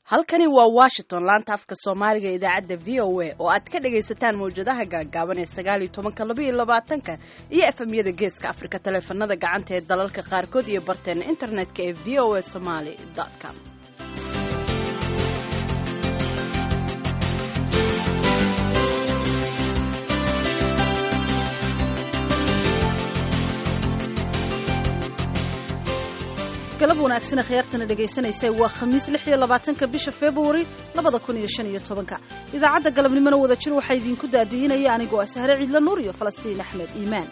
halkani waa washington laanta afka soomaaliga idaacadda v o a oo aad ka dhagaysataan mawjadaha gaagaaban ee sagaaliyo tobanka labaiyo labaatanka iyo efemyada geeska afrika taleefanada gacanta ee dalalka qaarkood iyo barteena internetka ee v o a somaly com galab wanaagsan khiyaartana dhegaysanaysa waa khamiis lix iyo labaatanka bisha februari labada kun iyo shan iyo tobanka idaacadda galabnimona wada jir waxaa idinku daadihinaya anigoo ah sahre ciidla nuur iyo falastiin axmed iimaan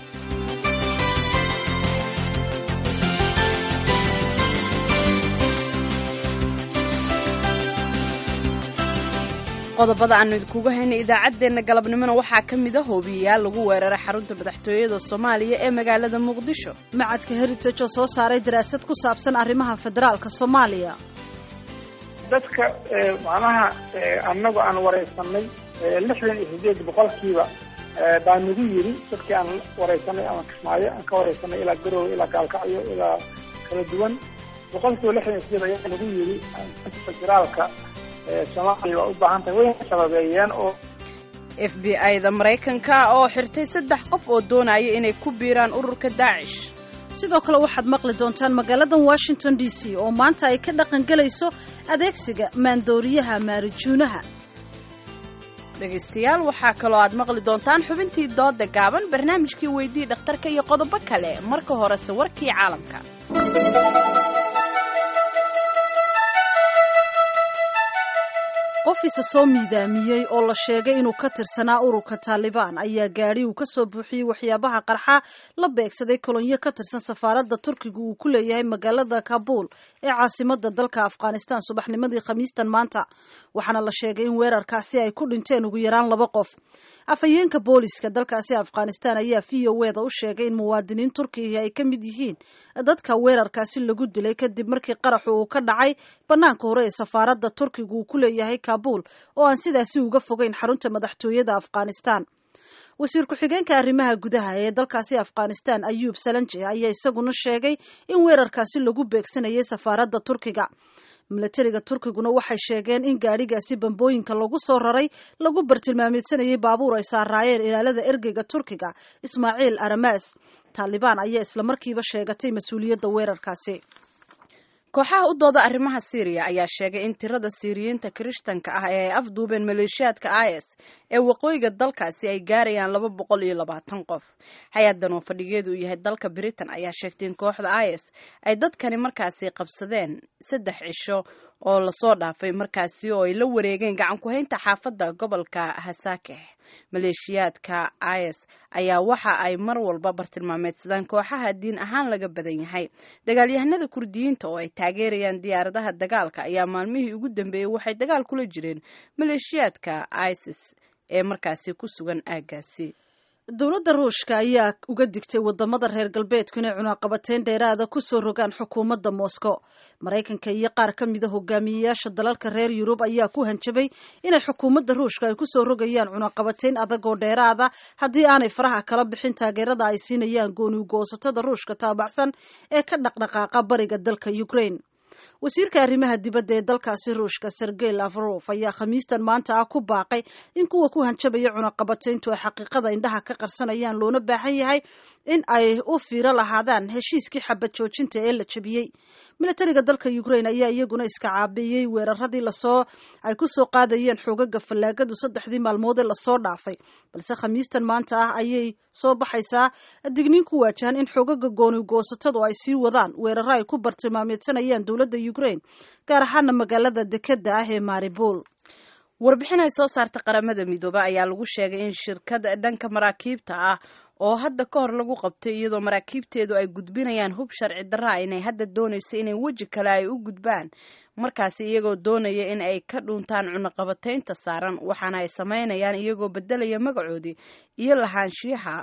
qodobada aanu idinkuga haynay idaacaddeenna galabnimona waxaa ka mid a hoobiyayaal lagu weeraray xarunta madaxtooyada soomaaliya ee magaalada muqdisho macadka heritage oo soo saaray daraasad ku saabsan arrimaha federaalka soomaaliya dadka macnaha annagu aan waraysanay lixdan iyo sideed boqolkiiba baa nagu yiri dadkii aan waraysanay ama kismaayo aan ka waraysanay ilaa garowe ilaa gaalkacyo ilaa kala duwan boqolkiiba lixdan iyo sideed ayaa nagu yiri federaalka soomaaliya waa u baahan tahay way sababeeyeen oo f b i-da maraykanka oo xirtay saddex qof oo doonaya inay ku biiraan ururka daacish sidoo kale waxaad maqli doontaan magaaladan washington d c oo maanta ay ka dhaqan gelayso adeegsiga maandooriyaha maarijuunaha dhegaystayaal waxaa kaloo aad maqli doontaan xubintii dooda gaaban barnaamijkii weydii dhakhtarka iyo qodobo kale marka horese warkii caalamka qof isa soo miidaamiyey oo la sheegay inuu ka tirsanaa ururka taalibaan ayaa gaadhi uu ka soo buuxiyey waxyaabaha qarxa la beegsaday kolonyo ka tirsan safaaradda turkiga uu ku leeyahay magaalada kabuul ee caasimada dalka afghanistan subaxnimadii khamiistan maanta waxaana la sheegay in weerarkaasi ay ku dhinteen ugu yaraan laba qof afhayeenka booliska dalkaasi afghanistan ayaa v o eda u sheegay in muwaadiniin turkiga ay ka mid yihiin dadka weerarkaasi lagu dilay kadib markii qaraxu uu ka dhacay banaanka hore ee safaaradda turkiga uu ku leeyahay kabul oo aan sidaasi uga fogeyn xarunta madaxtooyada afghanistan wasiir ku-xigeenka arrimaha gudaha ee dalkaasi afghanistan ayuub salanje ayaa isaguna sheegay in weerarkaasi lagu beegsanayay safaaradda turkiga milatariga turkiguna waxay sheegeen in gaadhigaasi bambooyinka lagu soo raray lagu bartilmaameysanayay baabuur ay saaraayeen ilaalada ergeyga turkiga ismaaciil aramas taalibaan ayaa islamarkiiba sheegatay mas-uuliyadda weerarkaasi kooxaha u dooda arrimaha syriya ayaa sheegay in tirada siiriyiinta kirishtanka ah ee ay afduubeen maleeshiyaadka is ee waqooyiga dalkaasi ay gaarayaan laba boqol iyo labaatan qof hay-adan oo fadhigeedu yahay dalka britain ayaa sheegtay in kooxda is ay dadkani markaasi qabsadeen saddex cisho oo lasoo dhaafay markaasi oo ay la wareegeen gacan ku-haynta xaafadda gobolka hasakeh maleeshiyaadka is ayaa waxa ay mar walba bartilmaameedsadaan kooxaha diin ahaan laga badan yahay dagaalyahanada kurdiyiinta oo ay taageerayaan diyaaradaha dagaalka ayaa maalmihii ugu dambeeyey waxay dagaal kula jireen maleeshiyaadka isis ee markaasi ku sugan aagaasi dowladda ruushka ayaa uga digtay wadamada reer galbeedku inay cunaaqabateyn dheeraada kusoo rogaan xukuumadda moscow maraykanka iyo qaar ka mida hogaamiyeyaasha dalalka reer yurub ayaa ku hanjabay inay xukuumadda ruushka ay kusoo rogayaan cunaaqabateyn adag oo dheeraada haddii aanay faraha kala bixin taageerada ay siinayaan gooniugoosatada ruushka taabacsan ee ka dhaqdhaqaaqa bariga dalka ukraine wasiirka arrimaha dibadda ee dalkaasi ruushka sergey lavrov ayaa khamiistan maanta ah ku baaqay in kuwa ku hanjabaya cunaqabateyntu ay xaqiiqada indhaha ka qarsanayaan loona baahan yahay in ay u fiiro lahaadaan heshiiskii xabad joojinta ee la jebiyey milatariga dalka ukraine ayaa iyaguna iska caabiyey weeraradii lasoo ay kusoo qaadayeen xoogaga fallaagadu saddexdii maalmood ee lasoo dhaafay balse khamiistan maanta ah ayay soo baxaysaa digniin ku waajahan in xoogaga goonigoosatadu ay sii wadaan weeraro ay ku bartilmaameedsanayaan dowladda ukraine gaar ahaana magaalada dekeda ah ee maribol warbixin ay soo saarta qaramada midoobe ayaa lagu sheegay in shirkada dhanka maraakiibta ah oo hadda ka hor lagu qabtay iyadoo maraakiibteedu ay gudbinayaan hub sharci darraa inay hadda doonayso inay weji kale ay u gudbaan markaasi iyagoo doonaya in ay ka dhuuntaan cunaqabateynta saaran waxaana ay samaynayaan iyagoo bedelaya magacoodii iyo lahaanshiyaha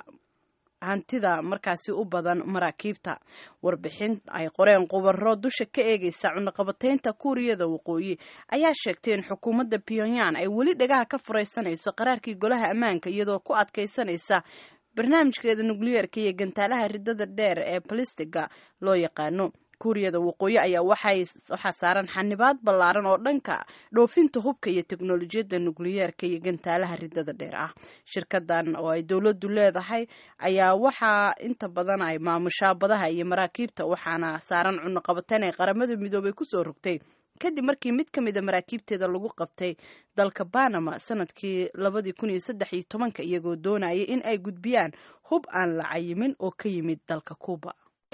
hantida markaasi u badan maraakiibta warbixin ay qoreen qubaro dusha ka eegaysa cunaqabateynta kuuriyada waqooyi ayaa sheegtay in xukuumadda pyongyang ay weli dhagaha ka furaysanayso qaraarkii golaha ammaanka iyadoo ku adkaysanaysa barnaamijkeeda nukliyeerka iyo gantaalaha ridada dheer ee balistiga loo yaqaano kuuriyada waqooyi ayaa waxay waxaa saaran xanibaad ballaaran oo dhanka dhoofinta hubka iyo teknolojiyadda nukliyeerka iyo gantaalaha ridada dheer ah shirkadan oo ay dowladdu leedahay ayaa waxaa inta badan ay maamushaa badaha iyo maraakiibta waxaana saaran cunuqabateyn ay qaramada midoobay kusoo rogtay kadib markii mid ka mida maraakiibteeda lagu qabtay dalka banama sanadkii labadii kun iyo saddex iyo tobanka iyagoo doonaya in ay gudbiyaan hub aan la cayimin oo ka yimid dalka cuuba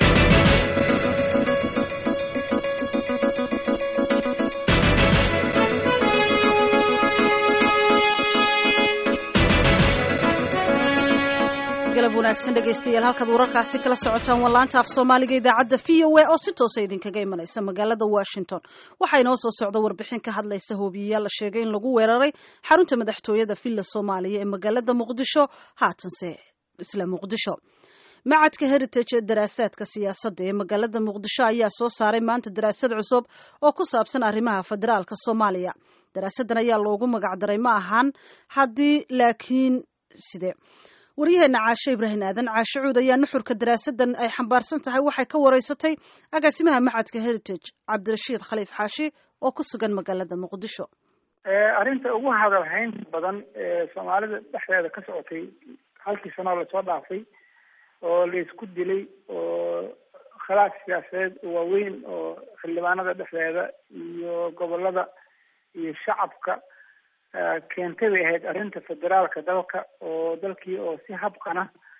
galab wanaagsan dhegaystayaal halkaad wararkaasi kala socotaan waa laanta af soomaaliga idaacadda v o a oo si toosa idinkaga imanaysa magaalada washington waxaa inoo soo socda warbixin ka hadlaysa hoobiyeyaal la sheegay in lagu weeraray xarunta madaxtooyada villa soomaaliya ee magaalada muqdisho haatanse isla muqdisho macadka heritage ee daraasaadka siyaasadda ee magaalada muqdisho ayaa soo saaray maanta daraasad cusub oo ku saabsan arrimaha federaalka soomaaliya daraasaddan ayaa loogu magacdaray ma ahan haddii laakiin side waryaheena caashe ibraahim aadan caashe cuud ayaa nuxurka daraasadan ay xambaarsan tahay waxay ka wareysatay agaasimaha macadka heritage cabdirashiid khaliif xaashi oo ku sugan magaalada muqdisho arrinta ugu hadalhaynta badan ee soomaalida dhexdeeda ka socotay halkii sanoo lasoo dhaafay oo laisku dilay oo khilaaf siyaasadeed waaweyn oo xildhibaanada dhexdeeda iyo gobolada iyo shacabka keentay bay ahayd arrinta federaalka dalka oo dalkii oo si habqana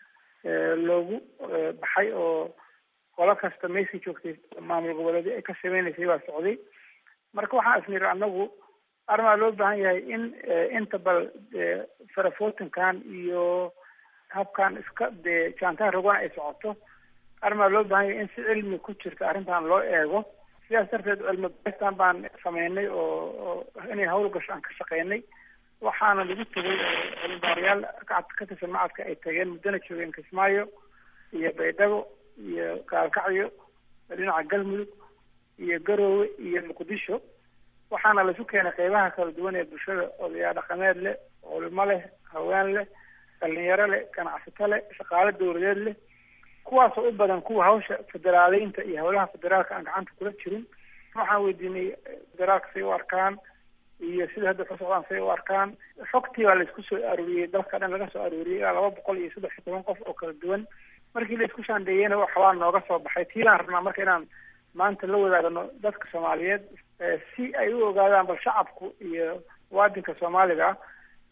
loogu baxay oo qolo kasta meesii joogtay maamul goboleedyo ay ka sameynaysay baa socday marka waxaan isniri annagu arrimaa loo baahan yahay in inta bal farafootinkan iyo habkan iska dee jaantaan rogana ay socoto arrimaa loo baahan yahay in si cilmi ku jirta arrintan loo eego sidaas darteed cilmi baristan baan sameynay oo oo inay hawl gasho aan ka shaqeynay waxaana lagu tegay oo cilmibaarayaal ka tirsan macadka ay tageen muddana joogeen kismaayo iyo baydhabo iyo gaalkacyo dhinaca galmudug iyo garoowe iyo muqdisho waxaana laisu keenay qeybaha kala duwan ee bulshada odayaa dhaqameed leh culimo leh haween leh dhalinyaro leh ganacsato leh shaqaale dawladeed leh kuwaasoo u badan kuwa hawsha federaaleynta iyo howlaha federaalka aan gacanta kula jirin waxaan weydiinay federaalka say u arkaan iyo sida hadda ka socdaan say u arkaan xogtii baa laisku soo arooriyey dalka dhan laga soo arooriyey ilaa laba boqol iyo saddex iyo toban qof oo kala duwan markii laisku shaandheeyeyna waxbaa nooga soo baxay tiilaan rabnaa marka inaan maanta la wadaagno dadka soomaaliyeed si ay u ogaadaan bal shacabku iyo muwaadinka soomaaliga ah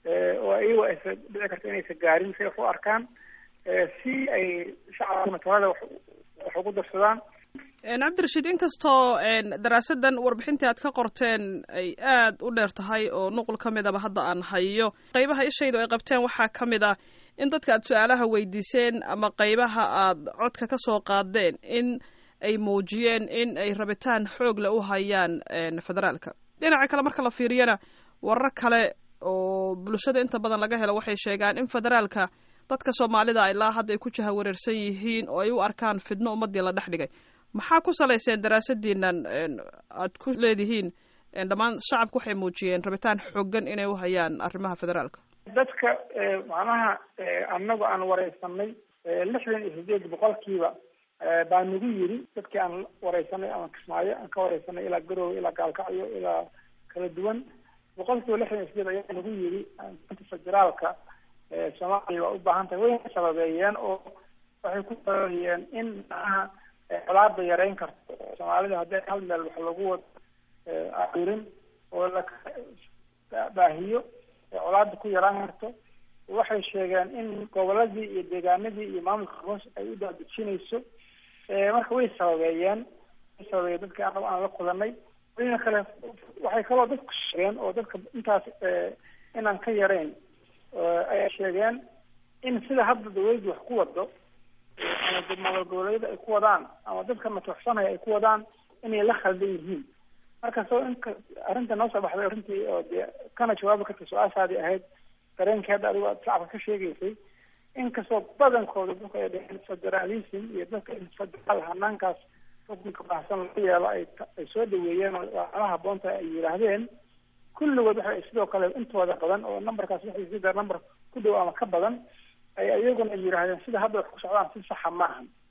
oo iyago aysa dhici karta inaysa gaarin say wax u arkaan si ay shacabkuna talada wax wax ugu darsadaan cabdirashiid inkastoo daraasadan warbixintii aad ka qorteen ay aad u dheer tahay oo nuqul ka midaba hadda aan hayo qeybaha ishaydu ay qabteen waxaa ka mid ah in dadka aad su-aalaha weydiiseen ama qeybaha aad codka ka soo qaadeen in ay muujiyeen in ay rabitaan xoogle u hayaan federaalka dhinaca kale marka la fiiriyana warar kale oo bulshada inta badan laga helo waxay sheegaan in federaalka dadka soomaalida ilaa hadda ay ku jahawareersan yihiin oo ay u arkaan fidno ummadii la dhex dhigay maxaa ku salayseen daraasadiinan aad ku leedihiin dhammaan shacabku waxay muujiyeen rabitaan xoogan inay u hayaan arrimaha federaalka dadka macnaha annagu aan wareysanay lixdan iyo sideed boqolkiiba baa nagu yiri dadkii aan wareysanay ama kismaayo aan ka wareysanay ilaa garoowe ilaa gaalkacyo ilaa kala duwan boqolkiiba lixdan iyo sideed ayaa nagu yiri federaalka soomaaliya waa u baahan tahay wayna sababeeyeen oo waxay ku sababeeyeen in macnaha colaada yareyn karto soomaalida haddii hal meel wax lagu wado arurin oo la baahiyo colaada ku yaraan karto waxay sheegeen in goboladii iyo deegaanadii iyo maamulka hoos ay u daadejinayso marka way sababeeyeen way sababeeyeen dadka anagu aan la kulanay wayna kale waxay kaloo dadku sheegeen oo dadka intaas inaan ka yarayn ayay sheegeen in sida hadda dawladdu wax ku wado ama maamul goboleedyada ay ku wadaan ama dadka matuxsanaya ay ku wadaan inay la khaldan yihiin marka soo inka arrinta noo soo baxday arrintii oo dee kana jawaabi karta su-aashaadii ahayd dareenkii hadda adigo aad shacabka ka sheegaysay inkastoo badankooda dadku ay dheheen federalism iyo dadka in federaal hanaankaas xukunka baahsan laga yeelo ay ay soo dhaweeyeen oo ala haboonta ay yidhaahdeen kulligood waxay sidoo kale intooda badan oo numberkaas waxay sida number ku dhow ama ka badan ay iyaguna yidhaahdeen sida hadda wax ku socdaan si saxa maahan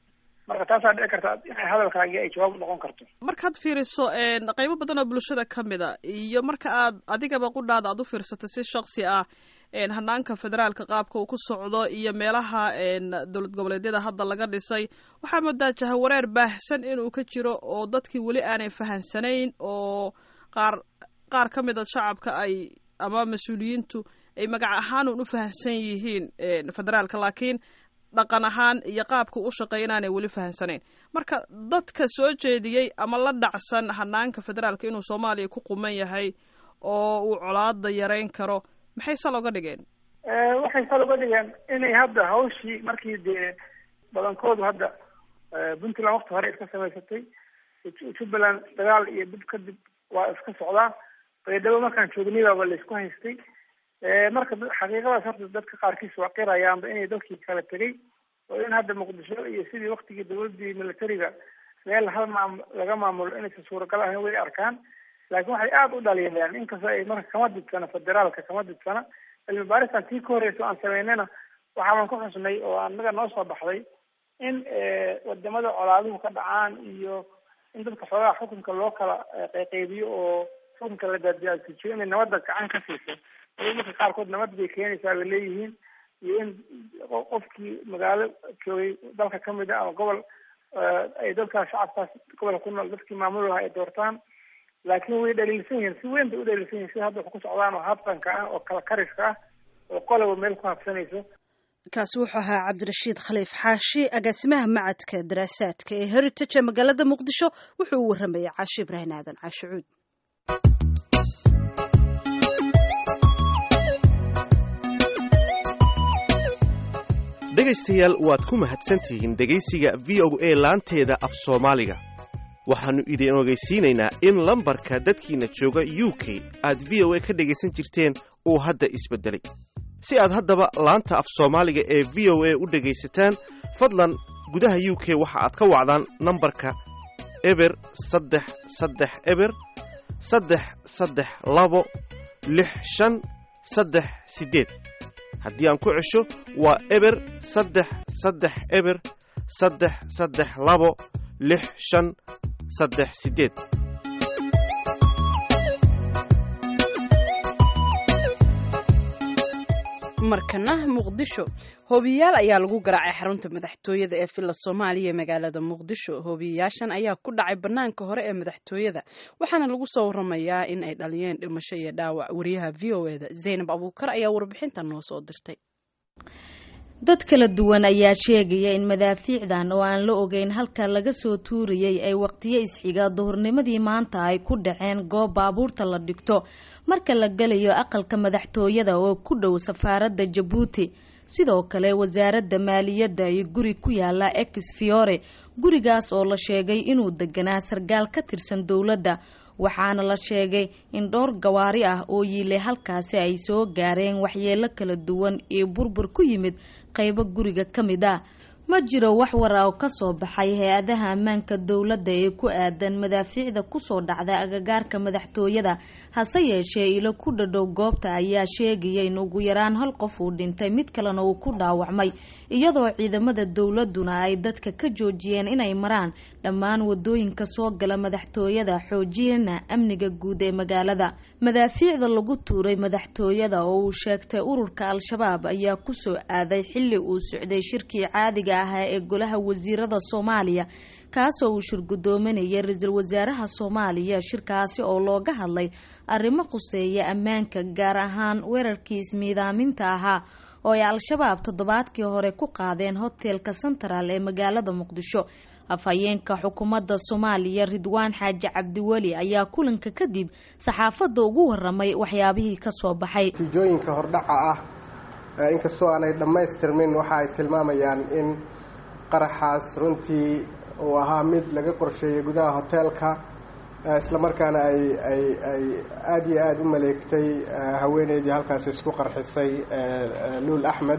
marka taasaa dhici karta inay hadalkaagi ay jawaab noqon karto markaad fiiriso qaybo badan oo bulshada ka mid a iyo marka aad adigaba qudhaada aad u fiirsatay si shaksi ah hanaanka federaalka qaabka uu ku socdo iyo meelaha dowlad goboleedyada hadda laga dhisay waxaa moodaa jahawareer baahsan inuu ka jiro oo dadkii weli aanay fahansanayn oo qaar qaar ka mid a shacabka ay ama mas-uuliyiintu ay magac ahaan un u fahansan yihiin federaalka laakiin dhaqan ahaan iyo qaabka u shaqeeya inaanay weli fahansanayn marka dadka soo jeediyey ama la dhacsan hanaanka federaalka inuu soomaaliya ku quman yahay oo uu colaada yareyn karo maxay sal oga dhigeen waxay sal uga dhigeen inay hadda hawshii markii dee badankoodu hadda puntland wakti hore iska samaysatay jubbaland dagaal iyo dib kadib waa iska socdaa baydhabo markaan joognaybaaba la isku haystay marka xaqiiqadaas horta dadka qaarkiis waa qirayaanba inay dalkii kala tegay oo in hadda muqdisho iyo sidii waktigii dawladii militariga meel hal maam laga maamulo inaysan suuragal ahayn way arkaan laakiin waxay aada u dhaliileen inkastoo ay marka kama didsana federaalka kama didsana cilmi baaristan tii ka horreysa aan sameynayna waxaaban ku xusnay oo anaga noo soo baxday in wadamada colaaduhu ka dhacaan iyo in dadka xoogaha xukunka loo kala qayqaybiyo oo xukunka la daaddajiyo inay nabadda gacan ka siiso marka qaarkood nabad bay keenaysaa bay leeyihiin iyo in qofkii magaalo joogay dalka kamid a ama gobol ay dadkaas shacabkaas gobolka ku nool dadkii maamul lahaa ay doortaan laakiin way dhaliilsan yihiin si weyn bay u dhaliilsan yihin sida hadda wax ku socdaan oo habqanka ah oo kala kariska ah oo qoloba meel ku habsanayso kaasi wuxuu ahaa cabdirashiid khaliif xaashi agaasimaha macadka daraasaadka ee heritage ee magaalada muqdisho wuxuu u warramayay caashi ibraahim aadan caashi cuud dhegaystayaal waad ku mahadsantihiin dhegaysiga v o a laanteeda af soomaaliga waxaannu idin ogeysiinaynaa in lambarka dadkiinna jooga u k aad v o a ka dhegaysan jirteen uu hadda isbeddelay si aad haddaba laanta af soomaaliga ee v o a u dhegaysataan fadlan gudaha u k waxa aad ka wacdaan nambarka eber saddex saddex eber saddex saddex labo lix shan saddex siddeed haddii aan ku cesho waa eber saddex saddex eber saddex saddex labo lix shan saddex siddeed markana muqdisho hoobiyayaal ayaa lagu garaacay xarunta madaxtooyada ee villa soomaaliya ee magaalada muqdisho hoobiyayaashan ayaa ku dhacay banaanka hore ee madaxtooyada waxaana lagu soo waramayaa in ay dhaliyeen dhimasho iyo dhaawac wariyaha v o eda zaynab abuukar ayaa warbixintan noo soo dirtay dad kala duwan ayaa sheegaya in madaafiicdan oo aan la ogeyn halka laga soo tuurayay ay waqtiyo isxiga duhurnimadii maanta ay ku dhaceen goob baabuurta la dhigto marka la gelayo aqalka madaxtooyada oo ku dhow safaaradda jabuuti sidoo kale wasaaradda maaliyadda iyo guri ku yaala ex fiore gurigaas oo la sheegay inuu deganaa sargaal ka tirsan dowladda waxaana la sheegay in dhowr gawaari ah oo yiilay halkaasi ay soo gaareen waxyeelo kala duwan iyo burbur ku yimid qaybo guriga ka mid ah ma jiro wax wara oo kasoo baxay hay-adaha ammaanka dowladda ee ku aadan madaafiicda kusoo dhacda agagaarka madaxtooyada hase yeeshee ilo ku dhadhow goobta ayaa sheegaya in ugu yaraan hal qof uu dhintay mid kalena uu ku dhaawacmay iyadoo ciidamada dowladuna ay dadka ka joojiyeen inay maraan dhammaan wadooyinka soo gala madaxtooyada xoojiyana amniga guud ee magaalada madaafiicda lagu tuuray madaxtooyada oo uu sheegtay ururka al-shabaab ayaa kusoo aaday xilli uu socday shirkii caadiga ahaa ee golaha wasiirada soomaaliya kaasoo uu shirgudoominayay ra-iisul wasaaraha soomaaliya shirkaasi oo looga hadlay arrimo quseeya ammaanka gaar ahaan weerarkii ismiidaaminta ahaa oo ay al-shabaab toddobaadkii hore ku qaadeen hotelka central ee magaalada muqdisho afhayeenka xukuumadda soomaaliya ridwaan xaaji cabdiweli ayaa kulanka kadib saxaafadda ugu waramay waxyaabihii kasoo baxay natiijooyinka hordhaca ah inkastoo aanay dhammaystirmin waxa ay tilmaamayaan in qaraxaas runtii uu ahaa mid laga qorsheeyey gudaha hoteelka islamarkaana ay ay ay aada iyo aada u maleegtay haweeneydii halkaasi isku qarxisay luul axmed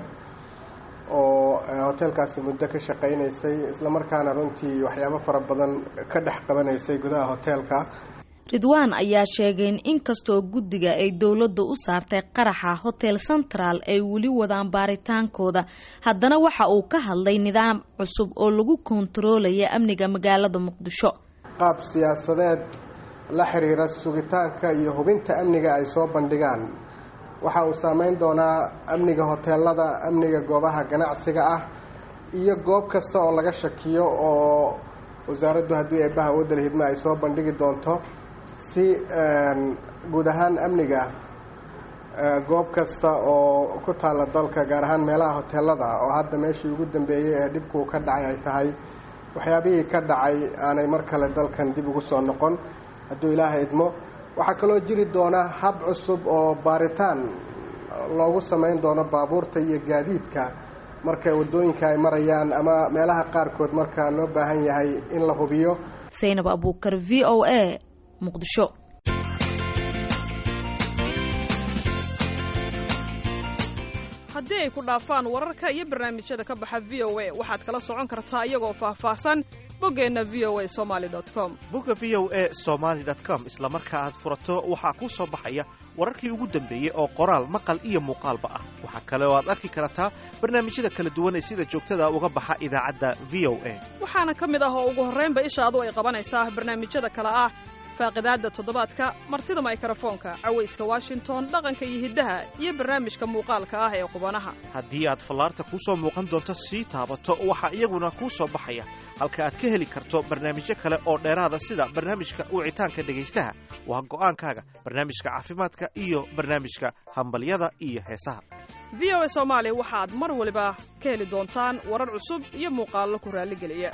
oo hoteelkaasi muddo ka shaqaynaysay islamarkaana runtii waxyaabo fara badan ka dhex qabanaysay gudaha hoteelka ridwaan ayaa sheegay in inkastoo guddiga ay dowladda u saartay qaraxa hotel central ay weli wadaan baaritaankooda haddana waxa uu ka hadlay nidaam cusub oo lagu kontaroolaya amniga magaalada muqdisho qaab siyaasadeed la xiriira sugitaanka iyo hubinta amniga ay soo bandhigaan waxa uu saameyn doonaa amniga hoteelada amniga goobaha ganacsiga ah iyo goob kasta oo laga shakiyo oo wasaaraddu haddii eebbaha awoodda lahidma ay soo bandhigi doonto si guud ahaan amniga goob kasta oo ku taalla dalka gaar ahaan meelaha hoteelada oo hadda meeshii ugu dambeeyey ee dhibkuu ka dhacay ay tahay waxyaabihii ka dhacay aanay mar kale dalkan dib ugu soo noqon hadduu ilaaha idmo waxaa kaloo jiri doona hab cusub oo baaritaan loogu samayn doono baabuurta iyo gaadiidka marka waddooyinka ay marayaan ama meelaha qaarkood marka loo baahan yahay in la hubiyo saynab abuukar v o a muqdisho haddii ay ku dhaafaan wararka iyo barnaamijyada ka baxa v o a waxaad kala socon kartaa iyagoo faahfaahsan boggeenna v o a somaali com bogga v o a somaali com isla marka aad furato waxaa kuu soo baxaya wararkii ugu dambeeyey oo qoraal maqal iyo muuqaalba ah waxaa kale oo aad arki kartaa barnaamijyada kala duwan ee sida joogtada uga baxa idaacadda v o a waxaana ka mid ah oo ugu horraynba ishaadu ay qabanaysaa barnaamijyada kale ah faaqidaadda toddobaadka martida maykrofoonka cawayska washington dhaqanka iyo hiddaha iyo barnaamijka muuqaalka ah ee qubanaha haddii aad fallaarta kuu soo muuqan doonto sii taabato waxaa iyaguna kuu soo baxaya halka aad ka heli karto barnaamijyo kale oo dheeraada sida barnaamijka wicitaanka dhegaystaha waa go'aankaaga barnaamijka caafimaadka iyo barnaamijka hambalyada iyo heesaha v o a soomaali waxaad mar waliba ka heli doontaan warar cusub iyo muuqaallo ku raalligeliya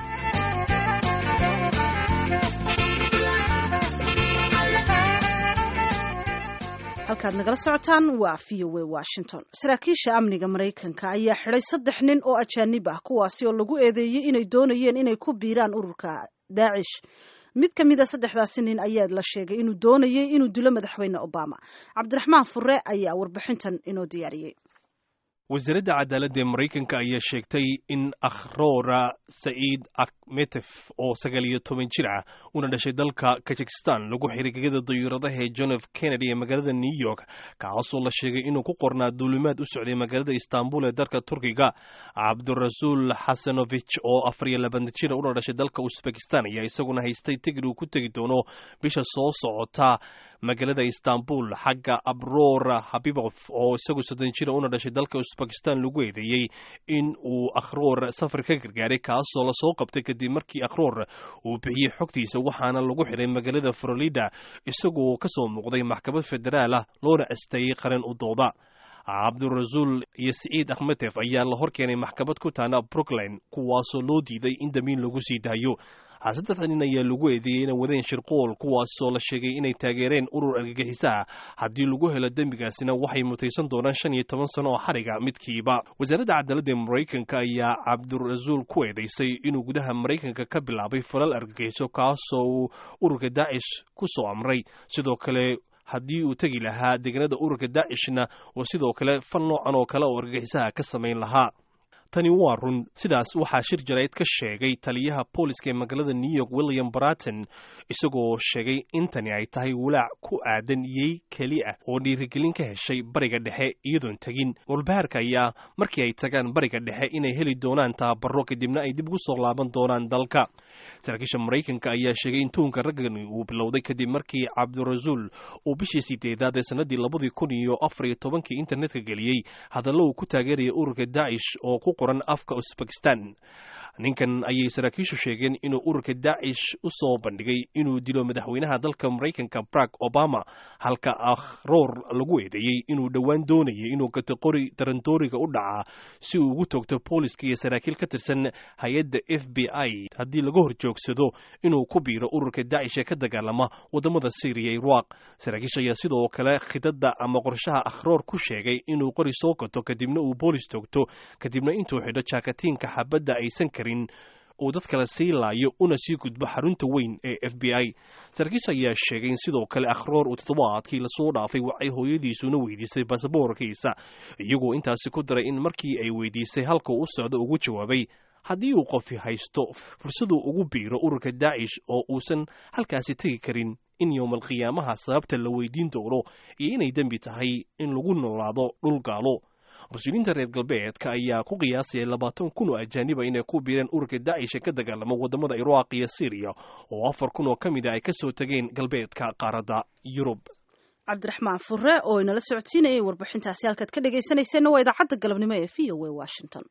halkaad nagala socotaan waa v o a washington saraakiisha amniga maraykanka ayaa xidhay saddex nin oo ajaanib ah kuwaasi oo lagu eedeeyey inay doonayeen inay ku biiraan ururka daacish mid ka mid a saddexdaasi nin ayaa la sheegay inuu doonayay inuu dilo madaxweyne obama cabdiraxmaan fure ayaa warbixintan inoo diyaariyey wasaaradda cadaaladda ee maraykanka ayaa sheegtay in akhroora saciid akmetef oo sagaal iyo toban jir ah una dhashay dalka kazakhistan lagu xiray gegada dayuuradaha ee john f kennedy ee magaalada new york kaasoo la sheegay inuu ku qornaa duulimaad u socday magaalada istanbul ee dalka turkiga cabdirasuul xasanovich oo afar iyo labaatan jira una dhashay dalka usbekistan ayaa isaguna haystay tigid uu ku tegi doono bisha soo socota magaalada istanbul xagga abroor habibof oo isagu soddon jira una dhashay dalka usbekistan lagu eedeeyey in uu akhroor safar ka gargaaray kaasoo lasoo qabtay kadib markii akhroor uu bixiyey xogtiisa waxaana lagu xiray magaalada florida isagoo ka soo muuqday maxkamad federaal ah loona asteeyey qaran u dooda cabdirasuul iyo siciid akhmetef ayaa la hor keenay maxkamad ku taana brooklyn kuwaasoo loo diiday in damiin lagu sii daayo saddexda nin ayaa lagu eedeeyey inay wadeen shirqool kuwaasoo la sheegay inay taageereen urur argagixisaha haddii lagu helo dembigaasina waxay mutaysan doonaan shan iyo toban sano oo xariga midkiiba wasaaradda cadaaladda ee maraykanka ayaa cabdirasuul ku eedaysay inuu gudaha maraykanka ka bilaabay falal argagixiso kaasoo uu ururka daacish ku soo amray sidoo kale haddii uu tegi lahaa deegaanada ururka daacishna oo sidoo kale fal noocan oo kale oo argagixisaha ka samayn lahaa tani waa run sidaas waxaa shir jarayd ka sheegay taliyaha booliska ee magaalada new york william baraton isagoo sheegay in tani ay tahay walaac ku aadan yey keli ah oo dhiirigelin ka heshay bariga dhexe iyadoon tegin walbahaarka ayaa markii ay tagaan bariga dhexe inay heli doonaan tababaro kadibna ay dib ugu soo laaban doonaan dalka saraakiisha maraykanka ayaa sheegay in tuunka raggani uu bilowday kadib markii cabdirasuul uu bishii sideedaad ee sanadii labadii kun iyo afar iyo tobankii internetka geliyey hadallo uu ku taageeraya ururka daacish oo ku qoran afka usbekistan ninkan ayay saraakiishu sheegeen inuu ururka daacish u soo bandhigay inuu dilo madaxweynaha dalka maraykanka barack obama halka akhroor lagu eedeeyey inuu dhowaan doonayay inuu gato qori darandooriga u dhacaa si uu ugu toogto booliska iyo saraakiil ka tirsan hay-adda f b i haddii laga hor joogsado inuu ku biiro ururka daacish ee ka dagaalama wadamada syriya iraq saraakiisha ayaa sidoo kale khidada ama qorshaha akhroor ku sheegay inuu qori soo gato kadibna uu boolis toogto kadibna intuu xidho jaakatiinka xabadda aysan karin uu dad kale sii laayo una sii gudbo xarunta weyn ee f b i saraakiisha ayaa sheegay in sidoo kale akhroor uu toddobaadkii lasoo dhaafay waxay hooyadiisuna weydiisay basaboorkiisa iyagoo intaasi ku daray in markii ay weydiisay halka u socdo ugu jawaabay haddii uu qofi haysto fursaduu ugu biiro ururka daacish oo uusan halkaasi tegi karin in yowmal qiyaamaha sababta la weydiin doono iyo inay dembi tahay in lagu noolaado dhul gaalo mas-uuliyiinta reer galbeedka ayaa ku qiyaasaya labaatan kun oo ajaaniba inay ku biireen ururka daacisha ka dagaalama wadamada iraaq iyo syriya oo afar kun oo ka mid a ay kasoo tageen galbeedka qaaradda yurub cabdiraxmaan fure oo inala socodsiinayay warbixintaasi halkaad ka dhegaysanayseena waa idaacadda galabnimo ee v o a washington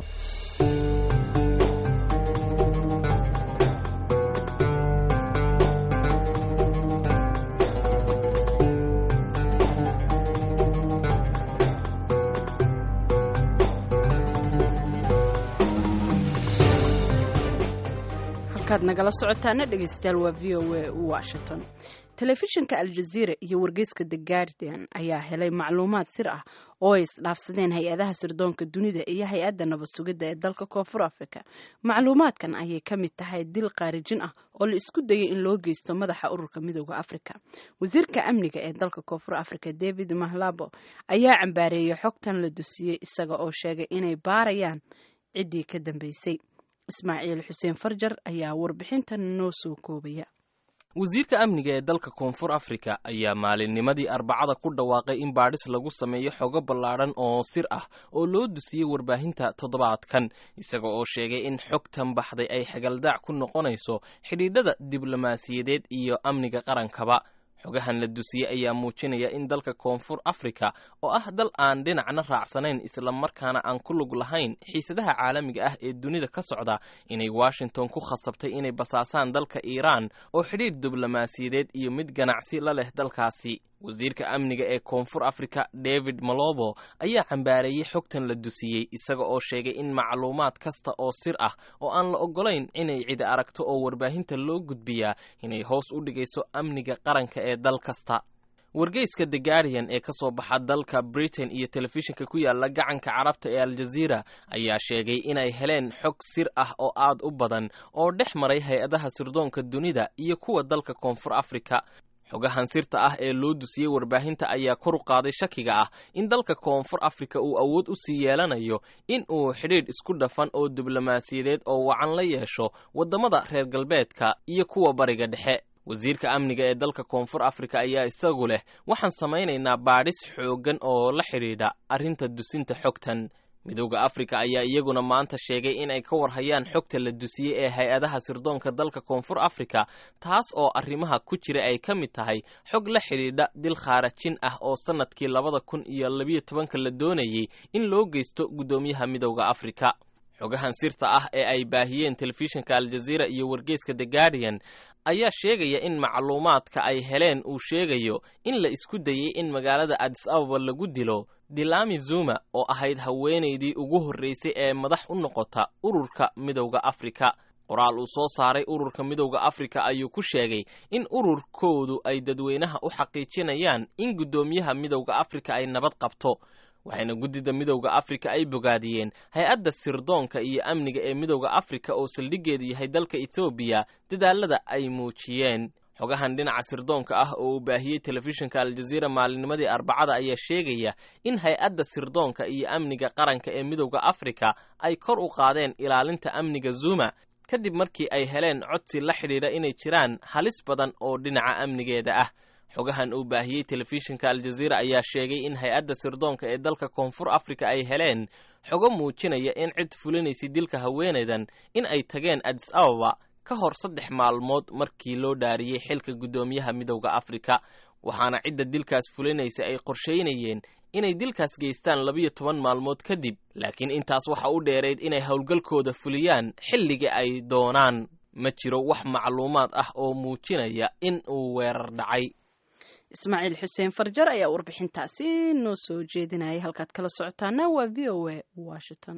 halkaad nagala socotaana dhegaystayaal waa v o a washington telefishinka aljaziira iyo wargeyska the guardian ayaa helay macluumaad sir ah oo ay isdhaafsadeen hay-adaha sirdoonka dunida iyo hay-adda nabad sugidda ee dalka koonfur africa macluumaadkan ayay ka mid tahay dil qaarijin ah oo la isku dayay in loo geysto madaxa ururka midooda africa wasiirka amniga ee dalka koonfur africa david mahlabo ayaa cambaareeyey xogtan la dusiyey isaga oo sheegay inay baarayaan ciddii ka dambeysay ismaaciil xuseen farjar ayaa warbixintan noo soo koobaya wasiirka amniga ee dalka koonfur afrika ayaa maalinnimadii arbacada ku dhawaaqay in baadhis lagu sameeyo xogo ballaadhan oo sir ah oo loo dusiyey warbaahinta toddobaadkan isaga oo sheegay in xogtan baxday ay xagaldaac ku noqonayso xidhiidhada diblomaasiyadeed iyo amniga qarankaba xogahan la dusiyey ayaa muujinaya in dalka koonfur afrika oo ah dal aan dhinacna raacsanayn islamarkaana aan ku lug lahayn xiisadaha caalamiga ah ee dunida ka socda inay washington ku khasabtay inay basaasaan dalka iiraan oo xidhiidh diblomaasiyadeed iyo mid ganacsi la leh dalkaasi wasiirka amniga ee koonfur afrika david malobo ayaa cambaareeyey xogtan la dusiyey isaga oo sheegay in macluumaad kasta oo sir ah oo aan la oggolayn inay cidi aragto oo warbaahinta loo gudbiyaa inay hoos u dhigayso amniga qaranka ee dal kasta wargeyska the guardian ee ka soo baxa dalka britain iyo telefishinka ku yaala gacanka carabta ee aljaziira ayaa sheegay inay heleen xog sir ah oo aad u badan oo dhex maray hay-adaha sirdoonka dunida iyo kuwa dalka koonfur afrika xogahan sirta ah ee loo dusiyey warbaahinta ayaa kor u qaaday shakiga ah in dalka koonfur afrika uu awood u sii yeelanayo in uu xidhiidh isku dhafan oo diblomaasiyadeed oo wacan la yeesho waddamada reer galbeedka iyo kuwa bariga dhexe wasiirka amniga ee dalka koonfur afrika ayaa isagu leh waxaan samaynaynaa baadhis xooggan oo la xidhiidha arrinta dusinta xogtan midowda afrika ayaa iyaguna maanta sheegay in ay ka warhayaan xogta la dusiyey ee hay-adaha sirdoonka dalka koonfur afrika taas oo arrimaha ku jira ay ka mid tahay xog la xidhiidha dil khaarajin ah oo sannadkii labada kun iyo labiyo tobanka la doonayey in loo geysto guddoomiyaha midowda afrika xogahan sirta ah ee ay baahiyeen telefishinka aljaziira iyo wargeyska the guardian ayaa sheegaya in macluumaadka ay heleen uu sheegayo in la isku dayey in magaalada adis ababa lagu dilo dilami zuma oo ahayd haweenaydii ugu horreysay ee madax u noqota ururka midowda afrika qoraal uu soo saaray ururka midowda afrika ayuu ku sheegay in ururkoodu ay dadweynaha u xaqiijinayaan in guddoomiyaha midowda afrika ay nabad qabto waxayna guddida midowda afrika ay bogaadiyeen hay-adda sirdoonka iyo amniga ee midowda afrika oo saldhiggeedu yahay dalka ethoobiya dadaalada ay muujiyeen xogahan dhinaca sirdoonka ah oo uu baahiyey telefishinka aljaziira maalinnimadii arbacada ayaa sheegaya in hay-adda sirdoonka iyo amniga qaranka ee midowda afrika ay kor u qaadeen ilaalinta amniga zuma kadib markii ay heleen codsi la xidhiidha inay jiraan halis badan oo dhinaca amnigeeda ah xogahan uu baahiyey telefishinka aljaziira ayaa sheegay in hay-adda sirdoonka ee dalka koonfur afrika ay heleen xogo muujinaya in cid fulinaysay dilka haweenaydan in ay tageen adis ababa ka hor saddex maalmood markii loo dhaariyey xilka guddoomiyaha midowda afrika waxaana cidda dilkaas fulinaysa ay qorsheynayeen inay dilkaas geystaan labiyo toban maalmood kadib laakiin intaas waxa u dheerayd inay howlgalkooda fuliyaan xilliga ay doonaan ma jiro wax macluumaad ah oo muujinaya in uu weerar dhacay ismaaciil xuseen farjar ayaa warbixintaasi noo soo jeedinayay halkaad kala socotaana waa v o a washington